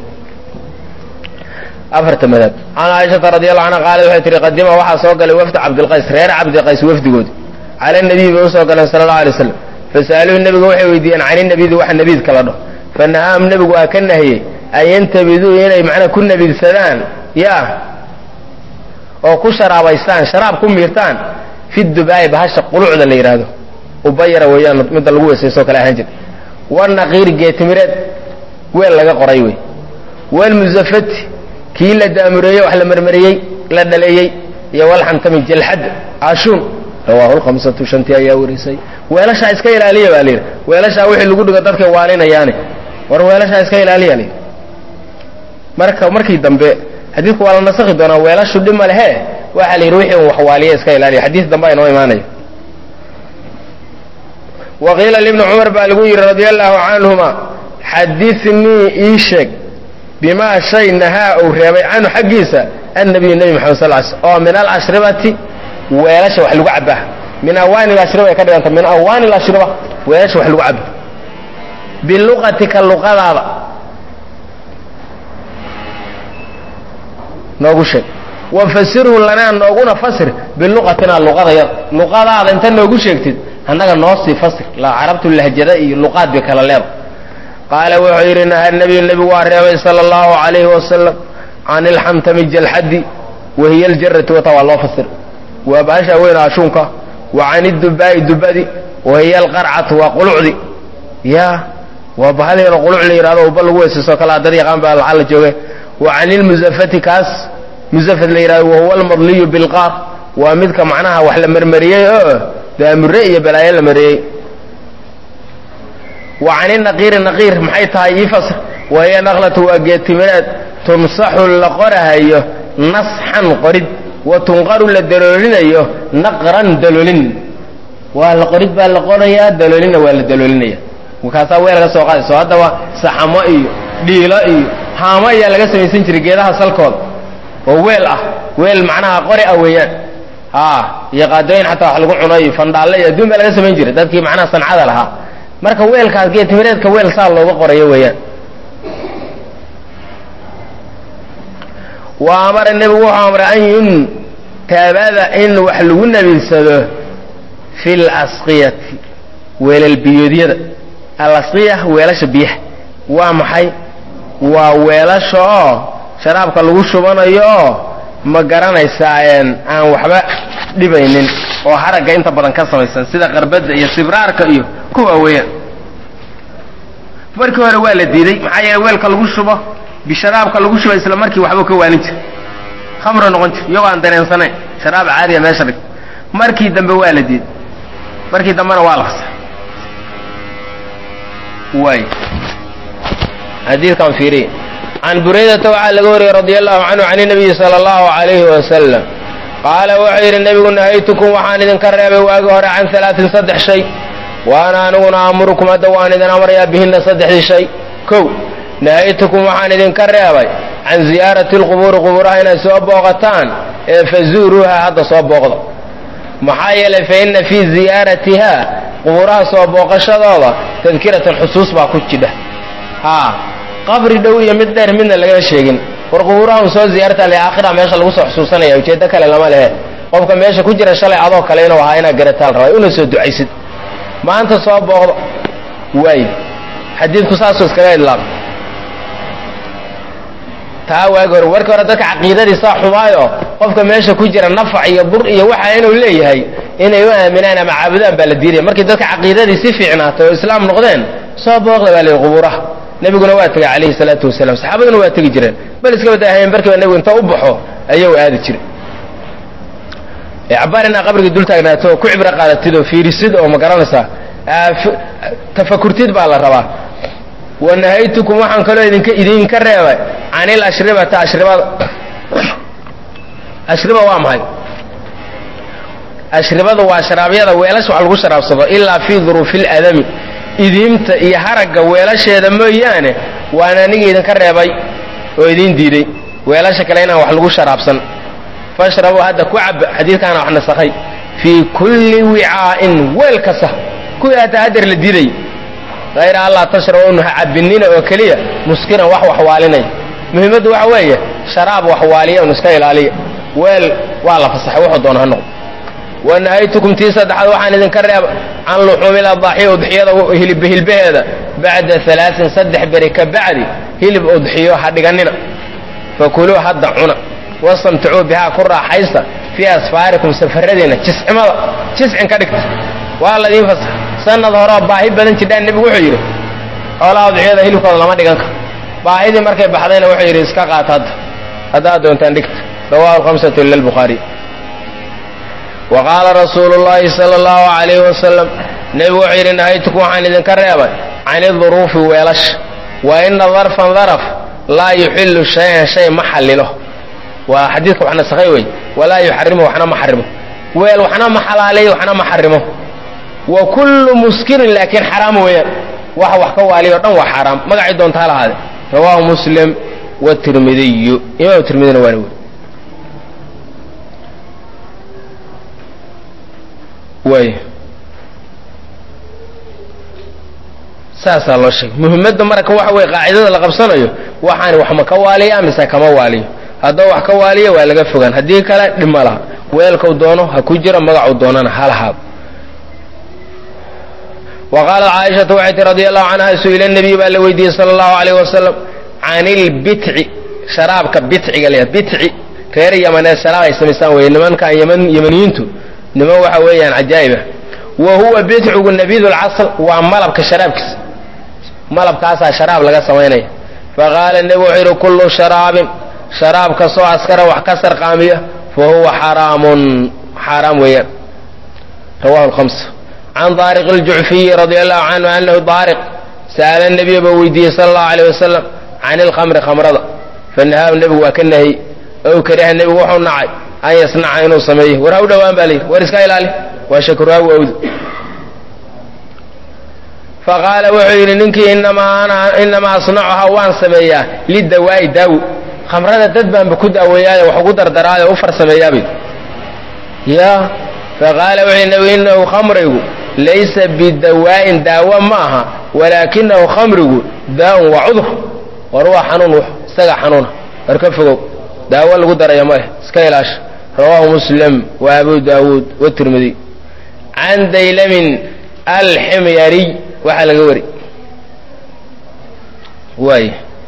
afarta madhab can caaishata radi allahu canha qaala waxay tihi qadima waxaa soo galay wafdu cabdilqays reer cabdiqays wafdigoodi cala nabiyi bay usoo galeen sala allahu alay waslam fasa'aluuhu nebiga waxay weydiiyeen cani nabidi waxa nabiidka la dhaho fanahaam nebigu waa ka nahiyey an yantabiduu inay macnaa ku nabidsadaan yaa oo ku sharaabaystaan sharaab ku miirtaan fi dubaa'i bahasha qulucda la yidhaahdo ubayara weeyaan midda lagu weesaysoo kale ahaan jira wanaqiiri geetimireed weel laga qoray wey walmusafati kii la daamureeyey wax la marmariyey la dhaleeyey iyo walxantami jalxad ashuun rawaahu lhamsatu shantii ayaa warisay weelashaa iska ilaaliya baa layidhi weelashaa wixii lagu dhigo dadkay waalinayaane war weelashaa iska ilaaliya layidhi marka markii dambe xadiidku waa la nasakhi doonaa weelashu dhib ma lehe waxaa la yidhi wixii un wax waaliya iska ilaaliya xadiis dambe aynoo imaanaya wa qiila libni cumar baa lagu yidhi radia allaahu canhuma xadinii ii sheeg bimaa shay nahaa uu reebay canhu xaggiisa annabiyu nebi maxamed sal sl oo min alashribati weelasha wax lagu cabaa min awaani lashriba ay ka dhiganta min awaani lashriba weelasha wax lagu caba biluqatika luqadaada noogu sheeg wafasirhu lanaa nooguna fasir biluqatina luqadayada luqadaada inta noogu sheegtid annaga noo sii fasir la carabtu lahjada iyo luqaad bay kala leeda qaala wuxuu yidhi naha nabiyu nebigu waa reebay sala allahu calayhi wasalam can ilxamtami jalxadi wahiya aljarati wata waa loo fasir waa baasha weyn ashuunka wa can idubaa'i dubadi wahiya alqarcatu waa qulucdi ya waa bahaleeno quluc la yidhahdo uba lagu weysayso kale dad yaqaan baa lacal la jooge wa can ilmusafati kaas musafat la yidhahdo wahuwa almadliyu bilqaar waa midka macnaha wax la marmariyey oo daamure iyo balaayo la mariyey wa can inaqiiri naqiir maxay tahay ii fasr wahiya naqlatu waa geetimireed tunsaxu la qorahayo nasxan qorid wa tunqaru la daloolinayo naqran daloolin waa la qorid baa la qorayaa daloolinna waa la daloolinaya markaasaa weel laga soo qaadayso haddaba saxamo iyo dhiilo iyo haamo ayaa laga samaysan jiray geedaha salkooda oo weel ah weel macnaha qori ah weeyaan a iyo qaadooyin xataa wax lagu cuno iyo fandhaalle iyo adduun baa laga samayn jiray dadkii macnaha sancada lahaa marka weelkaas geetimireedka weel saa looga qorayo weeyaan wa amara nebigu wuxuu amray an yuntabada in wax lagu nabidsado fi lasqiyati weelal biyoodyada alasqiya weelasha biyaha waa maxay waa weelasha oo sharaabka lagu shubanayo oo ma garanaysaa aan waxba dhibaynin oo haragga inta badan ka samaysan sida qarbadda iyo sibraarka iyo kuwa weeyaan markii hore waa la diiday maxaa yeele weelka lagu shubo bisharaabka lagu shuba isla markii waxbuu ka waanin jir khamro noqon jir iyagoo aan dareensanayn sharaab caadiya meesha dhig markii dambe waa la diiday markii dambena waa la fasa waay xadiidkan fiiriy can buraydata waxaa laga wariyey radia allahu canhu can inabiyi sala allahu calayhi wasalam qaala wuxuu yidhi nebigu nahaytukum waxaan idinka reebay waagi hore can alaatin saddex shay waana aniguna aamurukum hadda waan idin amrayaa bihinna saddexdii shay kow nahaytukum waxaan idinka reebay can ziyaarati lqubuuri qubuuraha inaad soo booqataan ee fazuuruuha hadda soo booqda maxaa yeelay fa inna fii ziyaaratiha qubuuraha soo booqashadooda tadkiratan xusuus baa ku jidha haa qabri dhow iyo mid dheer midna lagama sheegin war qubuuraha un soo ziyaarta le aakhira meesha lagu soo xusuusanaya ujeeddo kale lama lehe qofka meesha ku jira shalay adoo kale inuu ahaa inaad garataal rabay una soo ducaysid maanta soo booqdo waay xadiidku saasuu iskaga idlaaq taa waagi hore markii hore dadka caqiidadiisaa xumaayo qofka meesha ku jira nafac iyo bur iyo waxa inuu leeyahay inay u aaminaan ama caabudaan baa la diidaya markii dadka caqiidadii si fiicnaatay oo islaam noqdeen soo booqda baa layihi qubuuraha nebiguna waa tegay calayhi salaatu wasalaam saxaabaduna waa tegi jireen bal iska badaahayen barkiiba nebigu inta u baxo ayuu aadi jiray cabaar inaa qabrigii dul taagnaato oo ku cibro qaadatid oo fiirisid oo ma garanaysaa tafakurtid baa la rabaa wanahaytukum waxaan kaloo idinka idinka reebay can ilashribata ashribada ashriba waa maxay ashribada waa sharaabyada weelasha wax lagu sharaabsado ilaa fii duruufi ladami idiimta iyo haragga weelasheeda mooyaane waan aniga idinka reebay oo idin diiday weelasha kale inaan wax lagu sharaabsan fashrabuu hadda ku caba xadiidkaana wax nasakhay fii kulli wicaa'in weel kasta kuwii hataa hadeer la diiday hayra allah tashrabunu ha cabinina oo keliya muskiran wax waxwaalinaya muhiimaddu waxa weeye sharaab waxwaaliya un iska ilaaliya weel waa la fasaxay wuxuu doona ha noqdo wanahaytukum tii saddexaad waxaan idinka reeba can luxuumi ladaaxiya udxiyada hilibhilbaheeda bacda alaain saddex beri ka bacdi hilib udxiyo ha dhiganina fakuluu hadda cuna wastamticuu bihaa ku raaxaysta fii asfaarikum safaradiina jiscimada jiscin ka dhigta waa ladiin fasax sanad horeo baahi badan jidhaan nebigu wuxuu yidhi xoolaha udxiyada hilibkooda lama dhigan karo baahidii markay baxdayna wuxuu yidhi iska qaata hadda haddaad doontaan dhigta rawahu lhamsatu ila lbukhaariy wa qaala rasuulu llaahi sala allahu calayhi wasalam nebigu wuxuu yidhi nahaytukum waxaan idinka reebay can iduruufi weelasha wa ina darfan daraf laa yuxillu shay-an shay ma xallilo waa xadiidka wax nasakhay wey walaa yuxarimu waxna ma xarimo weel waxna ma xalaaleeyo waxna ma xarimo wa kullu muskirin laakiin xaraam weeyaan waxa wax ka waaliyo o dhan waa xaaraam magacii doonta ha lahaade rawaahu muslim watirmidiyu imaam tirmidina waana weri way saasaa loo sheegay muhimmadda marka waxa weye qaacidada la qabsanayo waxaani wax ma ka waaliya mise kama waaliyo haddaba wax ka waaliya waa laga fogaan haddii kale dhib ma laha weelkau doono ha ku jiro magacuu doonana ha lahaado wa qaalat caaishatu waxay tii radi allahu canha su-ila nabiy baa la weydiiyey sala allahu alayh wasalam can ilbitci sharaabka bitciga la bitci reer yamaneed sharaab ay samaystaan weye nimankan yman yamaniyiintu niman waxa weeyaan cajaa'ibah wa huwa bitcigu nabiid lcasl waa malabka sharaabkiisa malabkaasaa sharaab laga samaynaya faqaala nebi wuxuu yidhi kullu sharaabin sharaab kastoo askara wax ka sarqaamiya fa huwa xaraamun xaaraam weeyaan rawahu lhamsa can daariq aljucfiyi radia allahu canhu anahu daariq sa'ala nabiya baa weydiiyey sala allahu alayh wasalam can ilkhamri khamrada fanahaa nebigu waa ka nahiy ow kariha nebigu wuxuu nacay an yasnaca inuu sameeyo war ha u dhowaan baa layidhi war iska ilaali waa shakuraagu awd faqaala wuxuu yidhi ninkii inamaa asnacuhaa waan sameeyaa lidawaa'i daawi khamrada dad baanba ku daaweeyaayo wax ugu dardaraayo u farsameeyaabay ya faqaala wuxuu yidhi nebigu inahu khamrigu laysa bidawaa'in daawo ma aha walaakinahu khamrigu daa'un waa cudur war waa xanuun w isaga xanuuna war ka fogow daawo lagu daraya ma eh iska ilaasha rawaahu muslim wa abu daawuud watirmidiy can daylamin alximyariy waxaa laga wari waay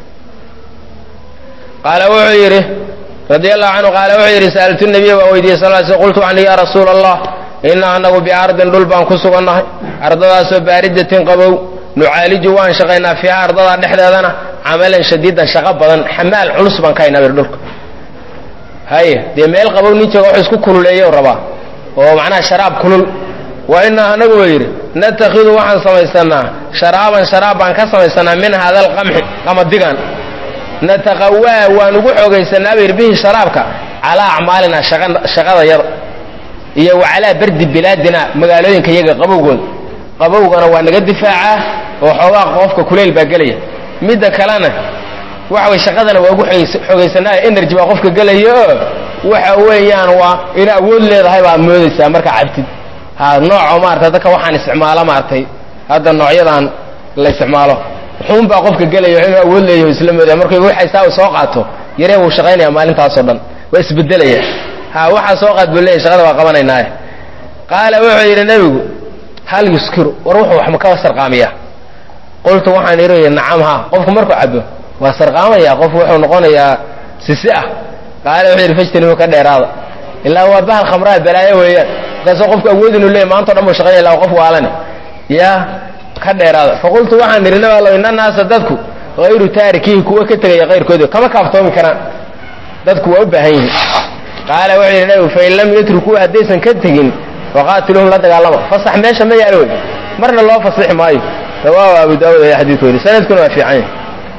qaala wuxuu yidhi radia allahu canhu qaala wuxuu yidhi sa'altu nabiya baa weydiiyey sal l sl qultu ani ya rasuula allah ina anagu biardin dhul baan ku sugannahay ardadaasoo baaridatin qabow nucaaliju waan shaqaynaa fiiha ardadaa dhexdeedana camalan shadiidan shaqo badan xamaal culus baan ka haynaa bir dhulka haye dee meel qabow nin jooga wax isku kululeeyo rabaa oo macnaha sharaab kulul wa inaa anagu ba yidhi natakhidu waxaan samaysanaa sharaaban sharaab baan ka samaysanaa min hada alqamxi qamadigan nataqawaa waan ugu xoogaysanaa ba yidhi bihi sharaabka calaa acmaalinaa shaqada yada iyo wa calaa bardi bilaadina magaalooyinka iyaga qabowgooda qabowgana waa naga difaacaa oo xoogaa qofka kuleyl baa gelaya midda kalena waxa way shaqadana waa ugu xoogaysanaayo energy baa qofka gelaya oo waxa weeyaan waa ina awood leedahay baad moodaysaa markaa cabtid ha nooco maarata dadka waxaan isticmaalo maaragtay hadda noocyadan la isticmaalo xuun baa qofka gelaya inuu awood leeyaho isla moodaya markay waxaysaa u soo qaato yaree wuu shaqaynaya maalintaasoo dhan waa isbedelaya ha waxaa soo qaad buu leeyahy shaqada waa qabanaynaaye qaala wuxuu yidhi nebigu hal yuskiru war wuxuu wax ma ka sarqaamiya qultu waxaan idhi nacam ha qofku markuu cabo waa sarqaamaya qof wuxuu noqonayaa sisi ah qaala wuxuu yidhi fajtanibu ka dheeraada ilaa waa bahal khamraa balaayo weeyaan markaasoo qofku awood inuu leeyahy maanta o dhan buu shaqaynaya ila qof waalane yaa ka dheeraada faqultu waxaan idhi nabi allow ina naasa dadku hayru taarikihi kuwa ka tegaya kayrkooda kama kaaftoomi karaan dadku waa u baahan yihiin qaala wuxuu yidhi nabigu fain lam yatrukuu haddaysan ka tegin faqaatiluhum la dagaalama fasax meesha ma yaalo wey marna loo fasixi maayo rawaahu abu daawud ayaa xadiidku yidhi sanadkuna waa fiican yahy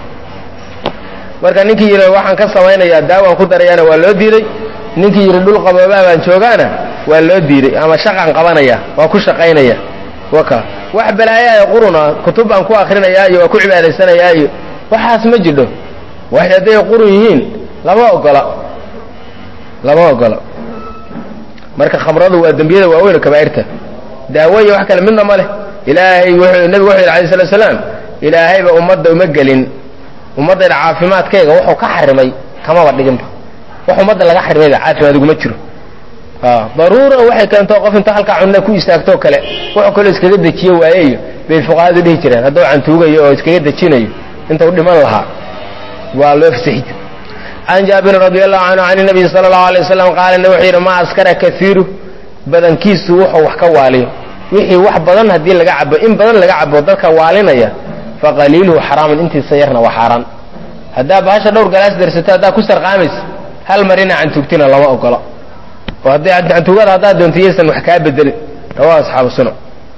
marka ninkii yidhi waxaan ka samaynayaa daawaan ku darayaana waa loo diiday ninkii yidhi dhul qaboobaa baan joogaana waa loo diiday ama shaqaan qabanaya waa ku shaqaynaya waka wax balaayaaya quruna kutub baan ku akrinayaa iyo waa ku cibaadaysanayaa iyo waxaas ma jidho wax hadday qurun yihiin lama ogola lama ogola marka khamradu waa dembiyada waaweyn oo kabaa'irta daawo iyo wax kale midna ma leh ilaahay wuxuu nebigu wuxuu yidhi alayh salatu salaam ilaahayba ummadda uma gelin ummaddayda caafimaadkayga wuxuu ka xarimay kamaba dhiginba wax ummadda laga xarimayba caafimaad iguma jiro daruura waxay keento qof inta halkaa cunna ku istaagtoo kale wuxuu kaloo iskaga dejiyo waayeyo bay fuqahadu dhihi jireen hadduu cantuugayo oo iskaga dejinayo inta u dhiman lahaa waa loo fasixi jir can jaabirin radi allahu canhu can nabiyi sala allahu alay wasalam qaala ne wuxuu yidhi maa askara kaiiru badankiisu wuxuu wax ka waaliyo wixii wax badan haddii laga cabo in badan laga cabo dadka waalinaya faqaliiluhu xaraamun intiisa yarna waa xaaraan haddaa bahasha dhowr galaas darsato haddaa ku sarqaamaysa hal mar ina cantugtina lama ogola oo hadday cantugada haddaad doonto yaysan wax kaa bedelin rawahu asxaabu sunan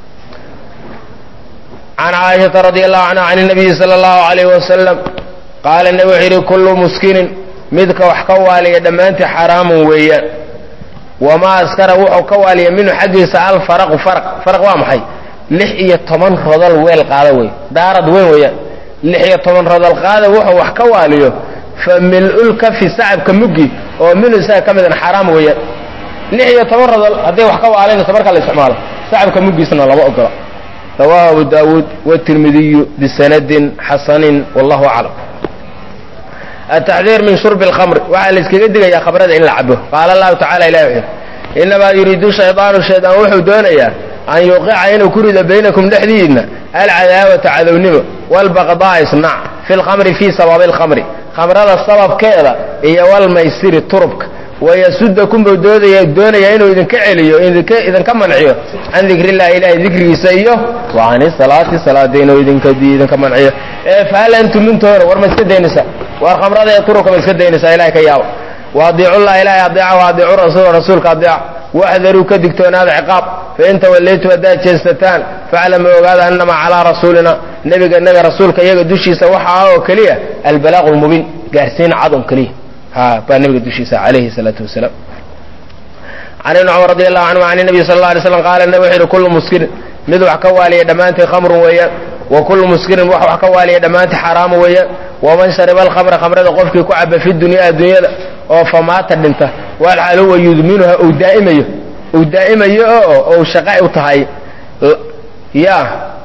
can caaishata radi allahu canha can nabiyi sala allahu alayh wasalam qaala nebi wuxuu yidhi kullu muskinin midka wax ka waaliya dhammaantii xaraamun weeyaan wamaa askara wuxuu ka waaliya minhu xaggiisa alfaraqu faraq faraq waa maxay lix iyo toban rodol weel qaada wey daarad weyn weeyaan lix iyo toban rodol qaada wuxuu wax ka waaliyo fa mil-ulkafi sacabka muggi oo minhu isaga ka midan xaraam weeyaan lix iyo toban rodol hadday wax ka waalinayso marka la isticmaalo sacabka muggiisna lama ogola rawaahu abu daawuud watirmidiyu bisanadin xasanin wallahu aclam ataxdiir min shurbi alkhamri waxaa la iskaga digayaa khamrada in la cabo qaala allahu tacala ilahi wuxuu inamaa yuriidu shaydaanu shaydaan wuxuu doonayaa an yuqica inuu ku rido baynakum dhexdiidna alcadaawata cadownimo waalbaqdaa isnac fi lkhamri fii sababi alkhamri khamrada sababkeeda iyo walmaysiri turubka wayasudakum buu doodaya doonaya inuu idinka celiyo idinka manciyo can dikrillahi ilahay dikrigiisa iyo wa cani salaati salaada inuu idinka manciyo ee fahal antum mintoona war ma iska daynaysaa war khamrada ee turubka ma iska daynaysaa ilahay ka yaabo waadiicullah ilahay adeeca waadiicu rasuula rasuulka adeeca waxdaruu ka digtoonaada ciqaab fain tawallaytum haddaad jeesataan faclamu ogaada annamaa calaa rasuulina nebiga naga rasuulka iyaga dushiisa waxa ah oo keliya albalaaqu lmubiin gaarsiin cad on keliya ha baa nabiga dushiisa calayhi salaatu wasalaam can ibni cumar radi allahu canhu can nabiy sal alla alay slam qaala nabi wuxu yidhi kullu muskirin mid wax ka waaliya dhammaantii khamrun weeyaan wa kullu muskirin wax wax ka waaliya dhammaantii xaraamu weeyaan waman shariba alkhamra khamrada qofkii ku caba fi dunyaa adduunyada oo famaata dhinta walxaal huwa yudminuha uu daa'imayo uu daa'imayo oo ou shaqa u tahay ya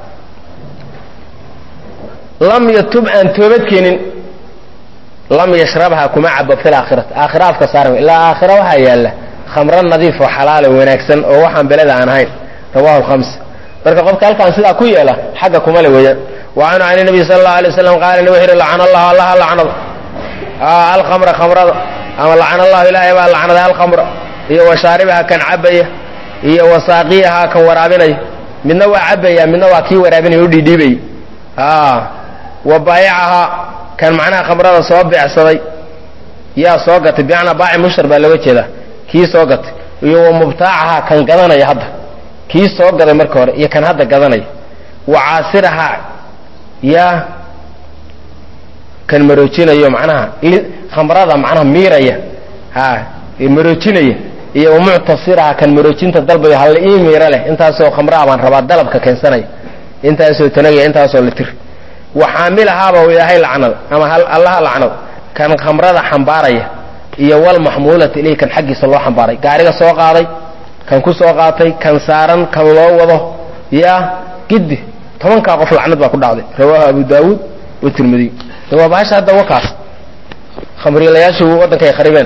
lam yatub aan toobadkeenin lam yashrabha kuma cabo fi laakhirati aakhira afka saara ilaa aakhira waxaa yaalla khamro nadiif oo xalaalo wanaagsan oo waxaan beleda aan ahayn rawahu lkhams marka qofka halkaan sidaa ku yeela xagga kuma le weeyaan wa canhu can nabiy sala allahu alay waslam qaala nabi wuxu yidhi lacana allahu allaha lacnado alkhamra khamrada ama lacana allahu ilaahay baa lacnaday alkhamra iyo wa shaaribaha kan cabaya iyo wa saaqiyaha kan waraabinaya midna waa cabaya midna waa kii waraabinaya u dhiidhiibaya wa baayacaha kan macnaha khamrada soo beecsaday yaa soo gatay bimacnaa baaci mushtar baa looga jeedaa kii soo gatay iyo wa mubtaacaha kan gadanaya hadda kii soo gaday marka hore iyo kan hadda gadanaya wa caasiraha yaa kan maroojinayo macnaha khamrada macnaha miiraya ha maroojinaya iyo wa muctasiraha kan maroojinta dalbayo halla ii miiro leh intaasoo khamraa baan rabaa dalabka keensanaya intaasoo tanagaya intaasoo litir wa xaamilahaaba ilaahay lacnada ama allaha lacnado kan khamrada xambaaraya iyo walmaxmuulata ilayh kan xaggiisa loo xambaaray gaariga soo qaaday kan ku soo qaatay kan saaran kan loo wado yaa giddi tobankaa qof lacnad baa ku dhacday rawaahu abu daawuud watirmidiy waa bahasha hadda wakaas khamriilayaashu waddankay kharibeen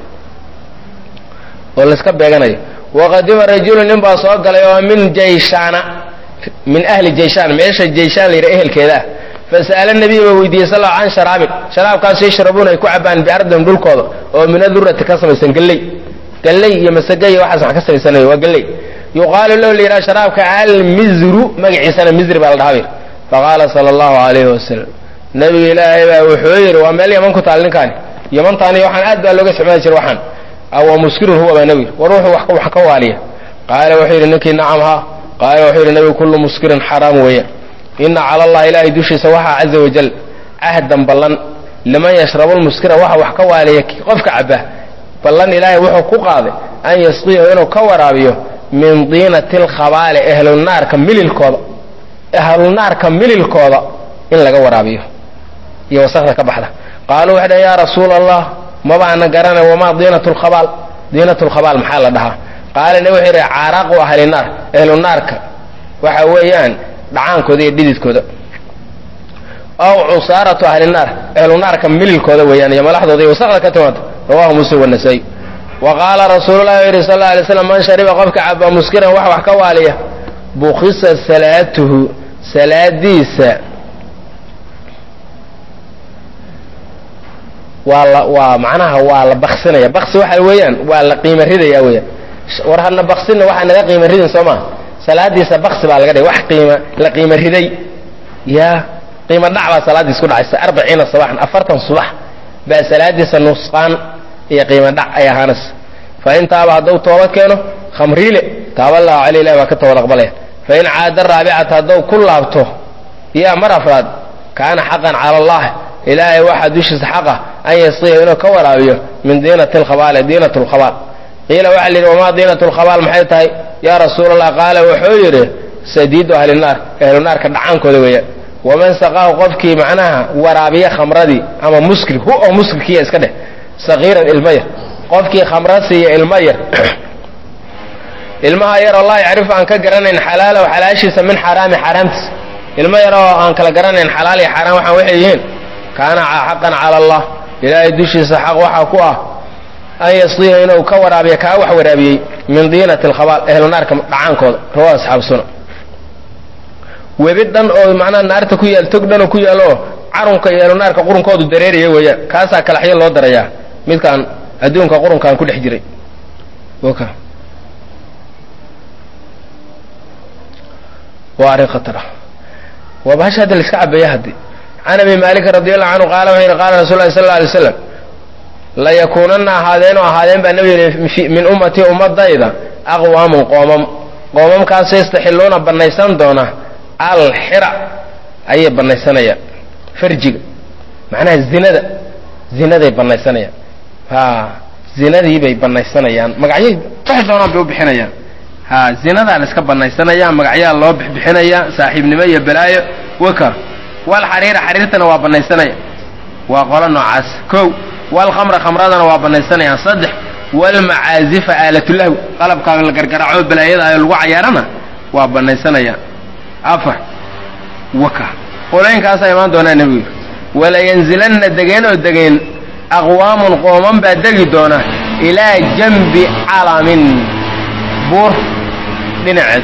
oo layska beeganayo waqadima rajulu nin baa soo galay oo min jayshaana min ahli jayshaan meesha jayshaan la yidhaha ehelkeeda ah fasa'ala nabiy baa weydiiyey sal can sharaabin sharaabkaas yashrabuuna ay ku cabaan biardin dhulkooda oo min adurati ka samaysan galley galley iyo masage iyo waxaas wax ka samaysanayo waa galley yuqaalu lahu la yidhaha sharaabka almizru magaciisana mizri baa la dhahabir faqaala sala allahu alayhi wasalam nabiga ilaahay baa wuxuu yidhi waa meel yaman ku taal ninkaani yamantaani waxaan aad baa looga isticmaali jira waxaan awa muskirun huwa baa nabi war wuxuu wax ka waaliya qaala wuxuu yidhi ninkii nacam ha qaala wuxuu yidhi nabigu kullu muskirin xaraam weeyaan ina cala allahi ilaahay dushiisa waxaa caza wajal cahdan ballan liman yashrabu lmuskira waxa wax ka waaliya qofka caba ballan ilaahay wuxuu ku qaaday an yasqiyahu inuu ka waraabiyo min diinati lkhabaali ahlunaarka mililkooda ahlunaarka mililkooda in laga waraabiyo iyo wasakda ka baxda qaaluu waxay dhahen yaa rasuula allah mabaana garanay wamaa diinat lkhabaal diinat lkhabaal maxaa la dhahaa qaala nabi wuxuu yidhi caaraaqu ahlinaar ahlunaarka waxa weeyaan dhacaankooda iyo dhididkooda aw cusaaratu ahlinaar ahlunaarka mililkooda weeyaan iyo malaxdooda iyo wasakda ka timaado rawahu muslim wanasaa'i wa qaala rasuululahi u yidhi sal alla alay slam man shariba qofka caba muskiran wax wax ka waaliya bukisa salaatuhu salaadiisa waa la waa macnaha waa la baksinaya baksi waxa weeyaan waa la qiimo ridaya weeyaan war hadna baksinna waxaa naga qiimo ridin soo maa salaadiisa baksi baa laga dhigay wax qiima la qiimo riday ya qiimo dhac baa salaadiis ku dhacaysa arbaciina sabaxan afartan subax baa salaadiisa nusqaan iyo qiimo dhac ay ahaanaysa fa in taaba hadduu tooba keeno khamriile taaba allahu caley ilahi baa ka toobad aqbalaya fa in caada raabicata hadduu ku laabto ya mar afraad kaana xaqan cala allah ilaahay waxaa dushiisa xaqa an yasqiya inuu ka waraabiyo min diinati lkhabaali diinat lkhabaal qiila waxaa la yidhi wamaa diinat lkhabaal maxay tahay yaa rasuul allah qaala wuxuu yidhi sadiidu ahlinaar ahlunaarka dhacaankooda weeyaan waman saqaahu qofkii macnaha waraabiya khamradii ama muskir hu oo muskirkiya iska dheh sagiiran ilma yar qofkii khamra siiya ilma yar ilmaha yaroo laa yacrifu aan ka garanayn xalaalow xalaashiisa min xaraami xaaraamtiisa ilmo yar oo aan kala garanayn xalaal iyo xaaraam waxaan waxay yihiin kaana xaqan cala allah ilaahay dushiisa xaq waxaa ku ah an yasqiya inuu ka waraabiya kaa wax waraabiyey min diinati alkhabaal ehlu naarka dhacaankooda rawa asxaabu suna webi dhan oo macnaha naarta ku yaal tog dhan oo ku yaalo oo carunka iyo ehlu naarka qurunkoodu dareeraya weeyaan kaasaa kalaxyo loo darayaa midkaan adduunka qurunkaan ku dhex jiray waka waa arrin khatar ah waa bahasha hadda la iska cabeeya haddi can abi maalikin radi allahu canhu qaala wuxuu yidhi qaala rasul lahi sal alla alay slam layakuunanna ahaadeenoo ahaadeen baa nebigu yidhi min ummatii ummadayda aqwaamun qoomam qoomamkaasoo yastaxiluuna bannaysan doona alxira ayay bannaysanayaan farjiga macnaha zinada zinaday bannaysanayaan ha zinadii bay bannaysanayaan magacyay waxay doonaan bay u bixinayaan ha zinadaa la iska bannaysanaya magacyaa loo bixbixinaya saaxiibnimo iyo balaayo waka wal xariira xariirtana waa bannaysanaya waa qolo noocaas kow walkhamra khamradana waa bannaysanayaan saddex walmacaazifa aalatulahw qalabkaa la gargaraaco balaayada ay lagu cayaarana waa bannaysanayaan afar waka qolooyinkaasaa imaan doonaa nebigu yidhi walayanzilanna degeen oo degeen aqwaamun qooman baa degi doona ilaa janbi calamin buur dhinaceed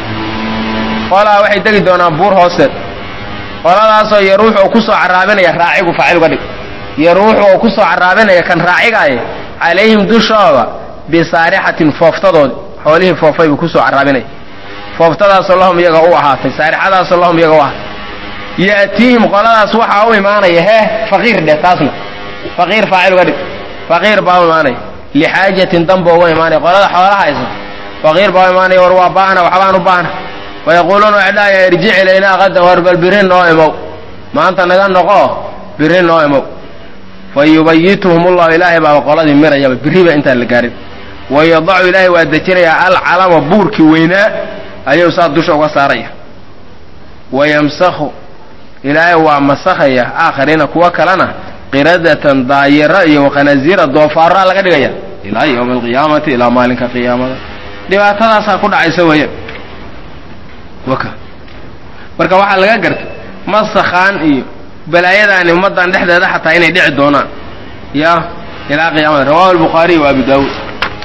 qolaa waxay degi doonaan buur hoosteed qoladaasoo yaruux oo ku soo carraabinaya raacigu faacil uga dhig yaruux oo ku soo carraabinaya kan raacigaaya calayhim dushooda bisaarixatin fooftadoodi xoolihii foofay buu ku soo carraabinaya fooftadaasoo lahum iyaga u ahaatay saarixadaasoo lahum iyaga u ahaatay ya'tiihim qoladaas waxaa u imaanaya hee faqiir dheh taasna faqiir faacil uga dhig faqiir baa u imaanaya lixaajatin danba uga imaanaya qolada xoolaha haysa faqiir baa u imaanaya war waa baahna waxbaan u baahna wayaquuluuna waxay dhahayaan irjic ilaynaa qadan war bal biri noo imow maanta naga noqo biri noo imow fa yubayituhum ullahu ilaahay baaba qoladii mirayaba biriba intaan la gaarin wayadacu ilaahay waa dejinayaa alcalama buurkii weynaa ayuu saa dusha uga saaraya wayamsakhu ilaahay waa masakhaya aakhariina kuwa kalena qiradatan daayira iyo wakhanasiira doofaara laga dhigaya ilaa yowmi alqiyaamati ilaa maalinka qiyaamada dhibaatadaasaa ku dhacaysa weeyaan waka marka waxaa laga gartay masakhaan iyo balaayadaani ummaddan dhexdeeda xataa inay dhici doonaan ya ilaa qiyaamada rawahu albukhaariy wa abu daawuud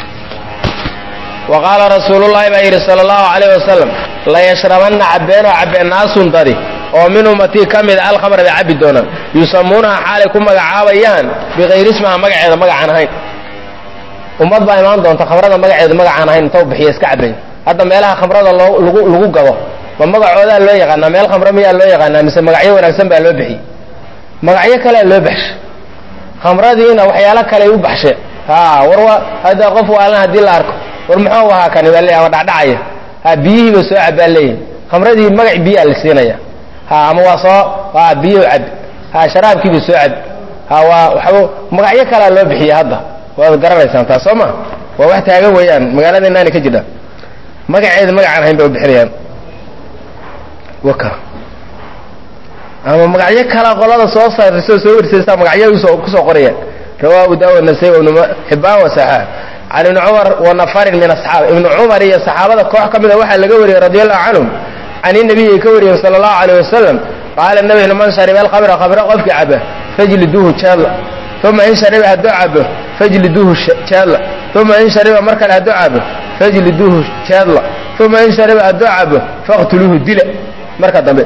wa qaala rasuulullahi baa yidhi sala allahu calayh wasalam layashrabanna cabbeenoo cabbeen naasun dadi oo min ummatii ka mida alkhamra bay cabbi doonaan yusamuunaha xaalay ku magacaabayaan bikayri ismaha magaceeda magacaan ahayn ummad baa imaan doonta khamrada magaceeda magacaan ahayn inta u bixiya iska cabbayn hadda meelaha khamrada loo lagu lagu gado ma magacoodaa loo yaqaanaa meel khamre miyaa loo yaqaanaa mise magacyo wanaagsan baa loo bixiyey magacyo kalea loo baxshay khamradiina waxyaalo kaley u baxsheen ha war wa hadda qof waalan haddii la arko war muxuu ahaa kani baa leeyahay dhacdhacaya ha biyihiiba soo cabbaa leeyihin khamradii magac biyaa la siinaya ha ama waa soo ha biyo cab ha sharaabkiiba soo cab ha waa waxba magacyo kalea loo bixiya hadda waad garanaysaan taas soo ma waa wax taagan weeyaan magaaladeenaani ka jidha magaceeda magacaan ahayn bay u bixinayaan waka ama magacyo kala qolada soo saarso soo warsaysa magacyo usoo kusoo qorayaan rawaa abu daawud nasay ibnu xibaan wa saxaax can ibni cumar wa nafarin min asxaab ibnu cumar iyo saxaabada koox ka mida waxaa laga wariyey radi allahu canhum can inabiyi ay ka wariyeen sala allahu alayh wasalam qaala nabi man shariba alkhamra khamra qofkii caba fajliduuhu jaadla uma in shariba hadduu cabo fajliduuhu jaadla uma in shariba mar kale hadduu cabo fajliduuhu jaadla uma in shariba hadduu cabo faqtuluuhu dila marka dambe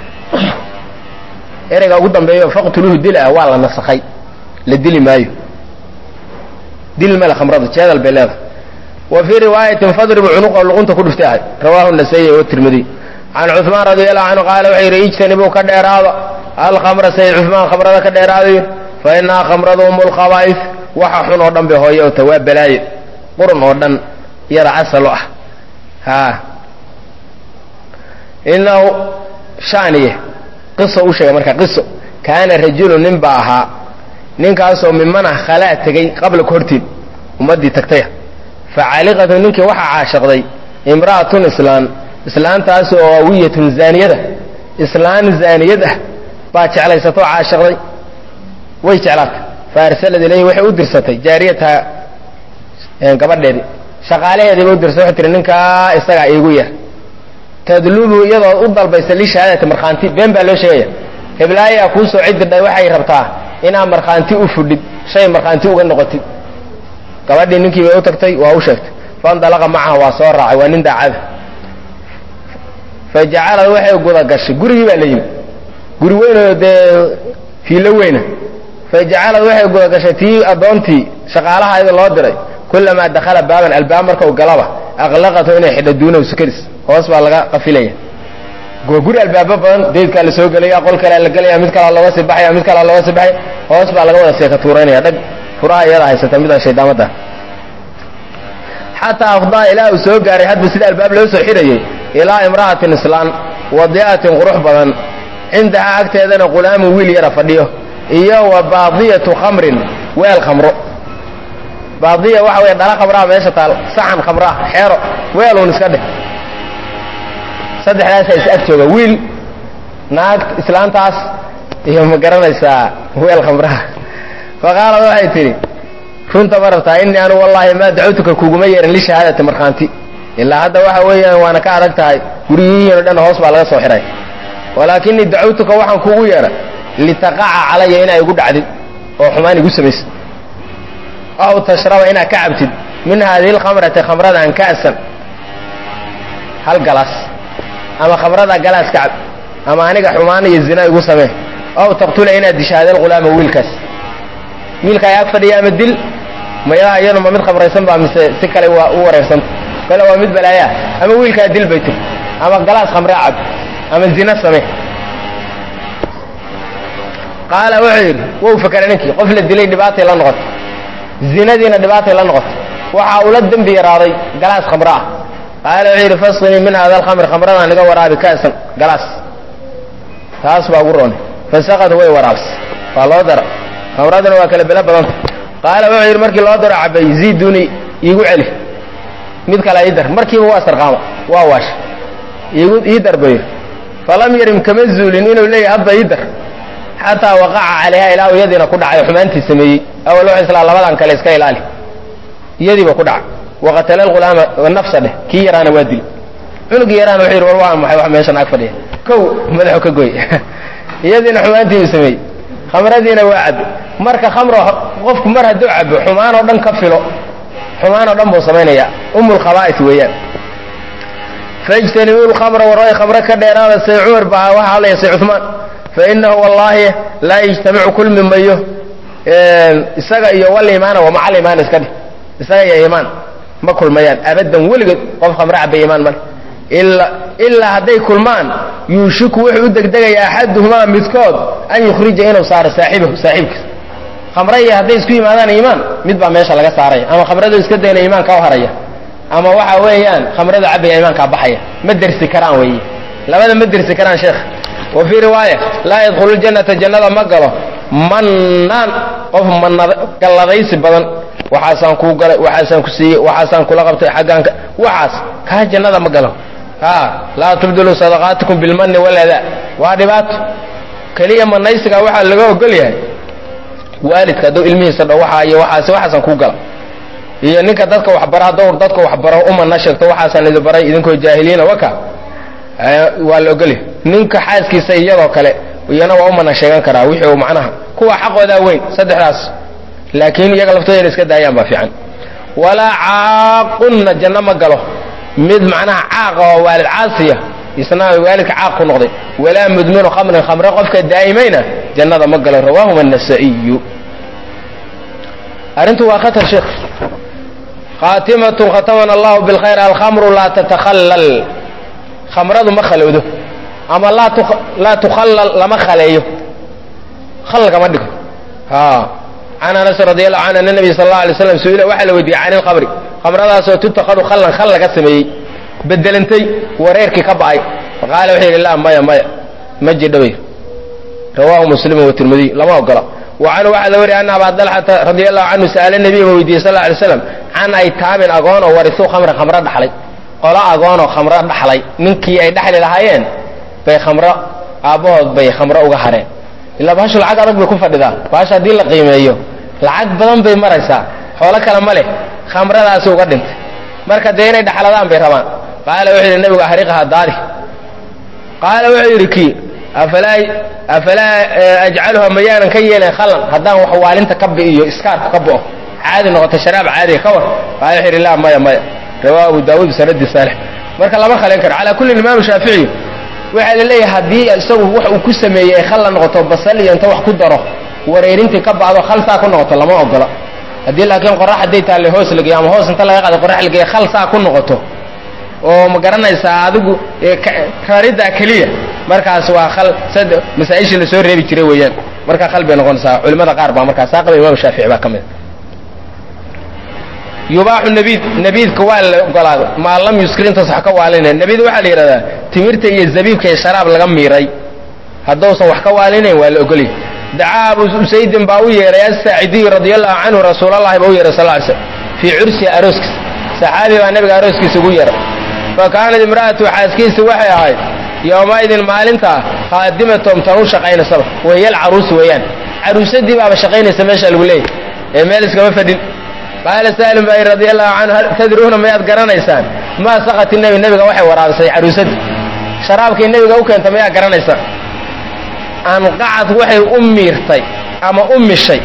ereyga ugu dambeeyo faqtuluuhu dila ah waa la nasakhay la dili maayo dil male khamrada jeedal bay leedahay wa fii riwaayatin fadribu cunuqa luqunta ku dhuftay ahay rawaahu nasayi watirmidiy can cuثmaan radi allahu canhu qaala wuxuu yidhi ijtanibuu ka dheeraada alkhamra sayid cuثmaan khamrada ka dheeraadayo fa inahaa khamradu um lkhabaa'is waxa xun oo dhan bay hooye ota waa balaaye qurun oo dhan iyada asalo ah ha inahu shaniye qiso u sheegay marka qiso kaana rajulu nin baa ahaa ninkaasoo mimana khalaa tegey qabla ka horteed ummaddii tagtaya facaliqatu ninkii waxaa caashaqday imra'atun islaan islaantaas oo awiyatun zaaniyada islaan zaaniyad ah baa jeclaysatoo caashaqday way jeclaatay fa arsalad ilayhi waxay u dirsatay jaariyataha gabadheedii shaqaalaheedii bay u dirsatay waxay tihi ninkaa isagaa iigu yar tadlubu iyadoo u dalbaysa lishahaadati markhaanti been baa loo sheegaya heblaayaa kuu soo cidirdhay waxay rabtaa inaad markhaanti u fudhid shay markhaanti uga noqotid gabadhii ninkii bay u tagtay waa u sheegtay faindalaqa macaha waa soo raacay waa nin daacada fa jacalad waxay guda gashay gurigii baa la yimi guri weynoo dee fiilo weyna fa jacalad waxay guda gashay tii addoontii shaqaalaha iyada loo diray kulamaa dakhala baaban albaab marka u galaba aqlaqatu inay xidho duunahu sakaris hoos baa laga qafilaya waa guri albaabo badan daydkaa la soo gelaya qol kalea la gelaya mid kalaa looga sii baxaya mid kalaa looga sii baxaya hoos baa laga wada seeka tuuraynaya dhag furaha iyada haysata midaan shaydaamadda xataa afdaa ilaa uu soo gaaray hadba sida albaab loo soo xidhayay ilaa imra'atin islaan wadi'atin qurux badan cindahaa agteedana qulaamun wiil yara fadhiyo iyo wa baadiyatu khamrin weel khamro baadiya waxa weeye dhala khamraa meesha taal saxan khamraa xeero weeluun iska dheh saddexdaasaa is ag jooga wiil naag islaantaas iyo ma garanaysaa weel khamraha fa qaalad waxay tidhi runta ma rabtaa innii anu wallaahi maa dacawtuka kuguma yeerin lishahaadati markhaanti ilaa hadda waxa weeyaan waana ka adag tahay guryihiinoo dhan hoos baa laga soo xidhay walaakinii dacawtuka waxaan kugu yeedha litaqaca calaya inaa igu dhacdid oo xumaan igu samaysid aw tashraba inaad ka cabtid min haadihi lkhamrati khamradan ka'san hal galaas ama khamrada galaas ka cab ama aniga xumaan iyo zina igu samee aw taqtula inaad disha hada lghulaama wiilkaas wiilka ay ag fadhiya ama dil mayaa iyanu ma mid khamraysan baa mise si kale waa u wareersanta kale waa mid balaayaa ama wiilkaa dil bay tiri ama galaas khamraa cab ama zina samee qaala wuxuu yidhi wou fakera ninkii qof la dilay dhibaatay la noqotay zinadiina dhibaatay la noqotay waxa uu la dembi yaraaday galaas khamro ah qaala wuxuu yidhi fasqinii min hada alkhamri khamradaan iga waraabi ka'san galaas taas baa ugu roonay fasaqad way waraabsay waa loo dara khamraduna waa kala belo badanta qaala wuxuu yidhi markii loo daro cabay ziiduni iigu celi mid kale ii dar markiiba waa sarqaama waa waasha iigu ii dar buu yidhi falam yarim kama zuulin inuu leeyahay hadda ii dar xataa waqaca calayha ilaa uu iyadiina ku dhacay xumaantii sameeyey awal wuxuu islaa labadan kale iska ilaali iyadiiba ku dhacay waqatala alghulaama nafsa dheh kii yaraana waa dili cunugii yaraana wuxuu yidhi war waa maxay wax meeshan ag fadhiya kow madaxu ka goy iyadiina xumaantii uu sameeyey khamradiina waa cabbe marka khamro qofku mar hadduu cabo xumaan oo dhan ka filo xumaan oo dhan buu samaynayaa umulkhabaa'is weeyaan faijtanibuu lkhamra warooy khamre ka dheeraada say cumar baa waxa hadlaya say cuثmaan fainahu wallaahi laa yajtamicu kulmi mayo isaga iyo waliimaana wamaca aliimaan iska dheh isaga iyo iimaan ma kulmayaan abadan weligood qof khamre cabay iimaan male ilaa hadday kulmaan yuushiku wuxuu u degdegaya axaduhumaa midkood an yukhrija inuu saaro saaxibahu saaxiibkiisa khamre iyo hadday isku yimaadaan iimaan mid baa meesha laga saaraya ama khamradu iska dayna iimaanka u haraya ama waxa weeyaan khamrada cabaya iimaankaa baxaya ma dersi karaan weeye labada ma dersi karaan sheekh wa fii riwaaya laa yadkhulu ljannata jannada ma galo mannaan qof mangalladaysi badan waxaasaan kuu galay waxaasaan ku siiyey waxaasaan kula qabtay xaggaanka waxaas kaa jannada ma galo a laa tubdiluu sadaqaatikum bilmanni waladaa waa dhibaato keliya manaysiga waxaa laga ogol yahay waalidka hadduu ilmihiisa dho waxaa iyo waxaas waxaasaan kuu gala iyo ninka dadka waxbara hadduu dadka waxbaro umana sheegto waxaasaan idin baray idinkoo jaahiliina waka waa la ogolyahay ninka xaaskiisa iyadoo kale iyana waa umana sheegan karaa wixii uu macnaha kuwa xaqoodaa weyn saddexdaas laakiin iyaga laftooda inay iska daayaan baa fiican walaa caaqunna janno ma galo mid macnaha caaqa oo waalid caasiya isna waalidka caaq ku noqday walaa mudminu khamrin khamre qofka daa'imayna jannada ma galo rawaahuma anasaiyu arrintu waa khatar sheekh khaatimatun khatamana allahu bilkhayr alkhamru laa tatakhallal khamradu ma khalowdo ama laa tukhallal lama khaleeyo khal kama dhigo can anas radi allahu canhu ana nabiy sal alla alay slam su-ila waxaa la weydiiyey can ilkhamri khamradaasoo tutakadu khallan khal laga sameeyey bedelantay wareerkii ka ba'ay faqaala wuxuu yidhi laa maya maya ma jidhabay rawaahu muslimu watirmidiy lama ogola wa canhu waxaa la wariya ana abaa dalxata radi allahu canhu sa'ala nabiya ba weydiiyey sal alay slam can aytaamin agoon oo warisuu khamran khamro dhaxlay qolo agoonoo khamro dhaxlay ninkii ay dhexli lahaayeen bay khamro aabbahood bay khamro uga hareen ilaa bahashu lacag adag bay ku fadhidaa bahasha haddii la qiimeeyo lacag badan bay maraysaa xoolo kale ma leh khamradaasi uga dhintay marka dee inay dhaxladaan bay rabaan qaala wuxuu yidhi nabigu ahriqaha daadi qaala wuxuu yidhi kii afalaa afalaa ajcaluha mayaanan ka yeelayn khallan haddaan wax waalinta ka bi'iyo iskaarku ka bo'o caadi noqoto sharaab caadiga ka war qaala wuxuu yidhi laa maya maya rawaa abu daawuud sanadi saalix marka lama khalen karo calaa kulli imaamu shaaficiyu waxaa la leeyahay haddii isagu wax uu ku sameeyey ay khal la noqoto basal iyo inta wax ku daro wareerintii ka bacdo khal saa ku noqoto lama ogola haddii laakiin qorax hadday taalle hoos lageeyo ama hoos inta laga qaado qorax lageeyo khal saa ku noqoto oo ma garanaysaa adigu rariddaa keliya markaas waa khal sad masaa-ishii lasoo reebi jiray weeyaan markaa khal bay noqonaysaa culimada qaar baa markaa saa qaba imaam shaafici baa ka mid yubaaxu nabiid nabiidka waa la ogolaaday maa lam yuskir intaas wax ka waalinayn nabiid waxaa la yidhahdaa timirta iyo zabiibka iyo sharaab laga miiray haddousan wax ka waalinayn waa la ogolay dacaa abu usaydin baa u yeeray asaacidiyu radia allahu canhu rasuulallahi baa u yeeray sal ly slm fii cursiha arooskiisa saxaabi baa nabiga arooskiisa ugu yeeray fa kaanat imra'atu xaaskiisa waxay ahayd yowmaidin maalintaa khaadimatom tan u shaqaynaysaba wayal caruus weeyaan caruusadii baaba shaqaynaysa meesha lagu leeyahy ee meel iskama fadhin qaala saalim baa radia allahu canhu hal tadruuna mayaad garanaysaan maa sakati nebi nebiga waxay waraabisay caruusadii sharaabkay nebiga u keentay mayaa garanaysaan anqacad waxay u miirtay ama u mishay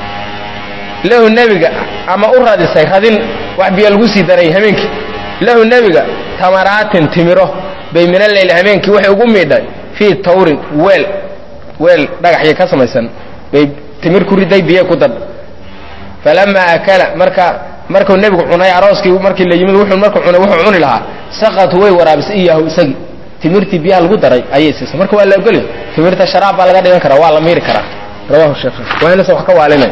lahu nebiga ama u radisay radin wax biyo lagu sii daray habeenkii lahu nebiga tamaraatin timiro bay mina leyli habeenkii waxay ugu miidhay fii tawrin weel weel dhagaxya ka samaysan bay timir ku riday biyo ku dad falamaa akala marka markuu nebigu cunay arooskii markii la yimid wuxuu markuu cunay wuxuu cuni lahaa saqatu way waraabisay iyahu isagii timirtii biyaha lagu daray ayay siisay marka waa la ogolay timirta sharaab baa laga dhigan karaa waa la miiri karaa rawahu sheekh waa inaysan wax ka waalinay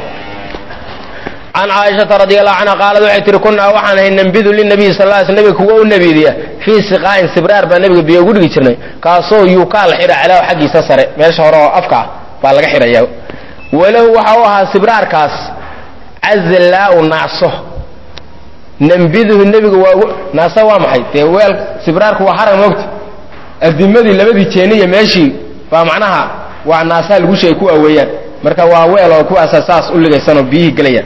can caaishata radi allahu canha qaalad waxay tihi kunaa waxaan ahay nambidu linabiyi sal ly sl nabiga kuwa u nabiidiya fii siqaa'in sibraar baa nabiga biyo ugu dhigi jirnay kaasoo yuukaa la xidha calaahu xaggiisa sare meesha hore oo afka ah baa laga xidhaya walahu waxa u ahaa sibraarkaas cazillaau naaso nambiduhu nebiga waa naaso waa maxay dee weel sibraarku waa harag moogta adimadii labadii jeeniya meeshii baa macnaha waa naasaa lagu sheegay kuwa weeyaan marka waa weel oo kuwaasa saas u ligaysanoo biyihii gelayaan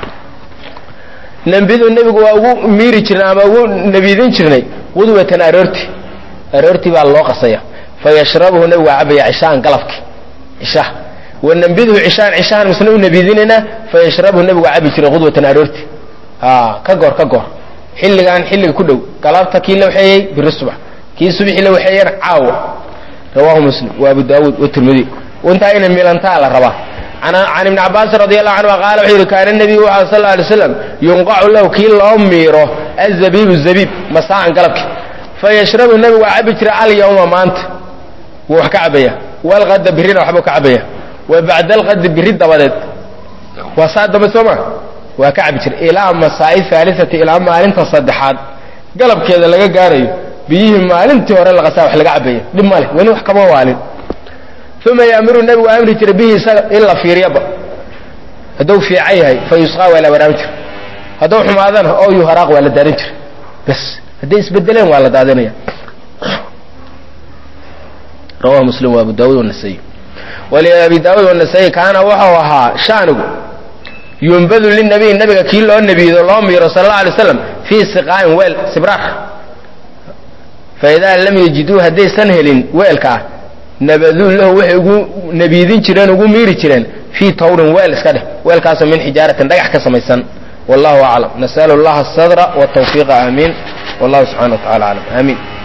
nambidu nebigu waa ugu miiri jirnay ama ugu nabiidin jirnay qudwatan aroorti aroortii baa loo qasaya fa yashrabuhu nebigu waa cabaya cishaan galabki cishaha wa nambiduhu cishaan cishahan misna u nabiidinaynaa fa yashrabuhu nebigu waa cabi jiray qudwatan aroorti ka goor ka goor xilligaan xilliga ku dhow galabta kii la waxeeyey biri subax kii subxii la waxeeyeen caawa rawaahu muslim wa abu daawuud watirmidi intaa inay milantaa la rabaa can ibni cabaasin radi allahu canhu qaala wuxuu yidhi kaana nebiyu waxa sal alay slam yunqacu lahu kii loo miiro azabiibu zabiib masaan galabki fa yashrabu nebigu waa cabi jira alyawma maanta wuu wax ka cabaya walqada birina waxbuu ka cabaya wa bacda alqadi biri dabadeed waa saa dambe soo ma waa ka cabi jira ilaa masaa'i haalisati ilaa maalinta saddexaad galabkeeda laga gaarayo biyihii maalintii hore laqasaa wax laga cabaya dhib ma leh weli wax kama waalin uma yaamuru nebigu amri jiray bihi isaga in la fiiriyaba hadduu fiican yahay fa yusqaa waa la waraabin jira hadduu xumaadana oo yuharaaq waa la daadin jira bas hadday isbedeleen waa la daadinaya rawahu muslim wa abu daawud wanasai waliabi daawud wanasai kaana wuxuu ahaa shaanigu yumbadu linabiy nabiga kii loo nebiido loo miiro sala alla alay slam fii siqaa'in weel sibraar faidaa lam yajiduu haddaysan helin weelkaa nabaduu lahu waxay ugu nabiidin jireen ugu miiri jireen fii tawrin weel iska dheh weelkaasoo min xijaaratin dhagax ka samaysan wallahu aclam nasalu allaha asadra watawfiiqa aamiin wallahu subxana wa tacala aclam aamiin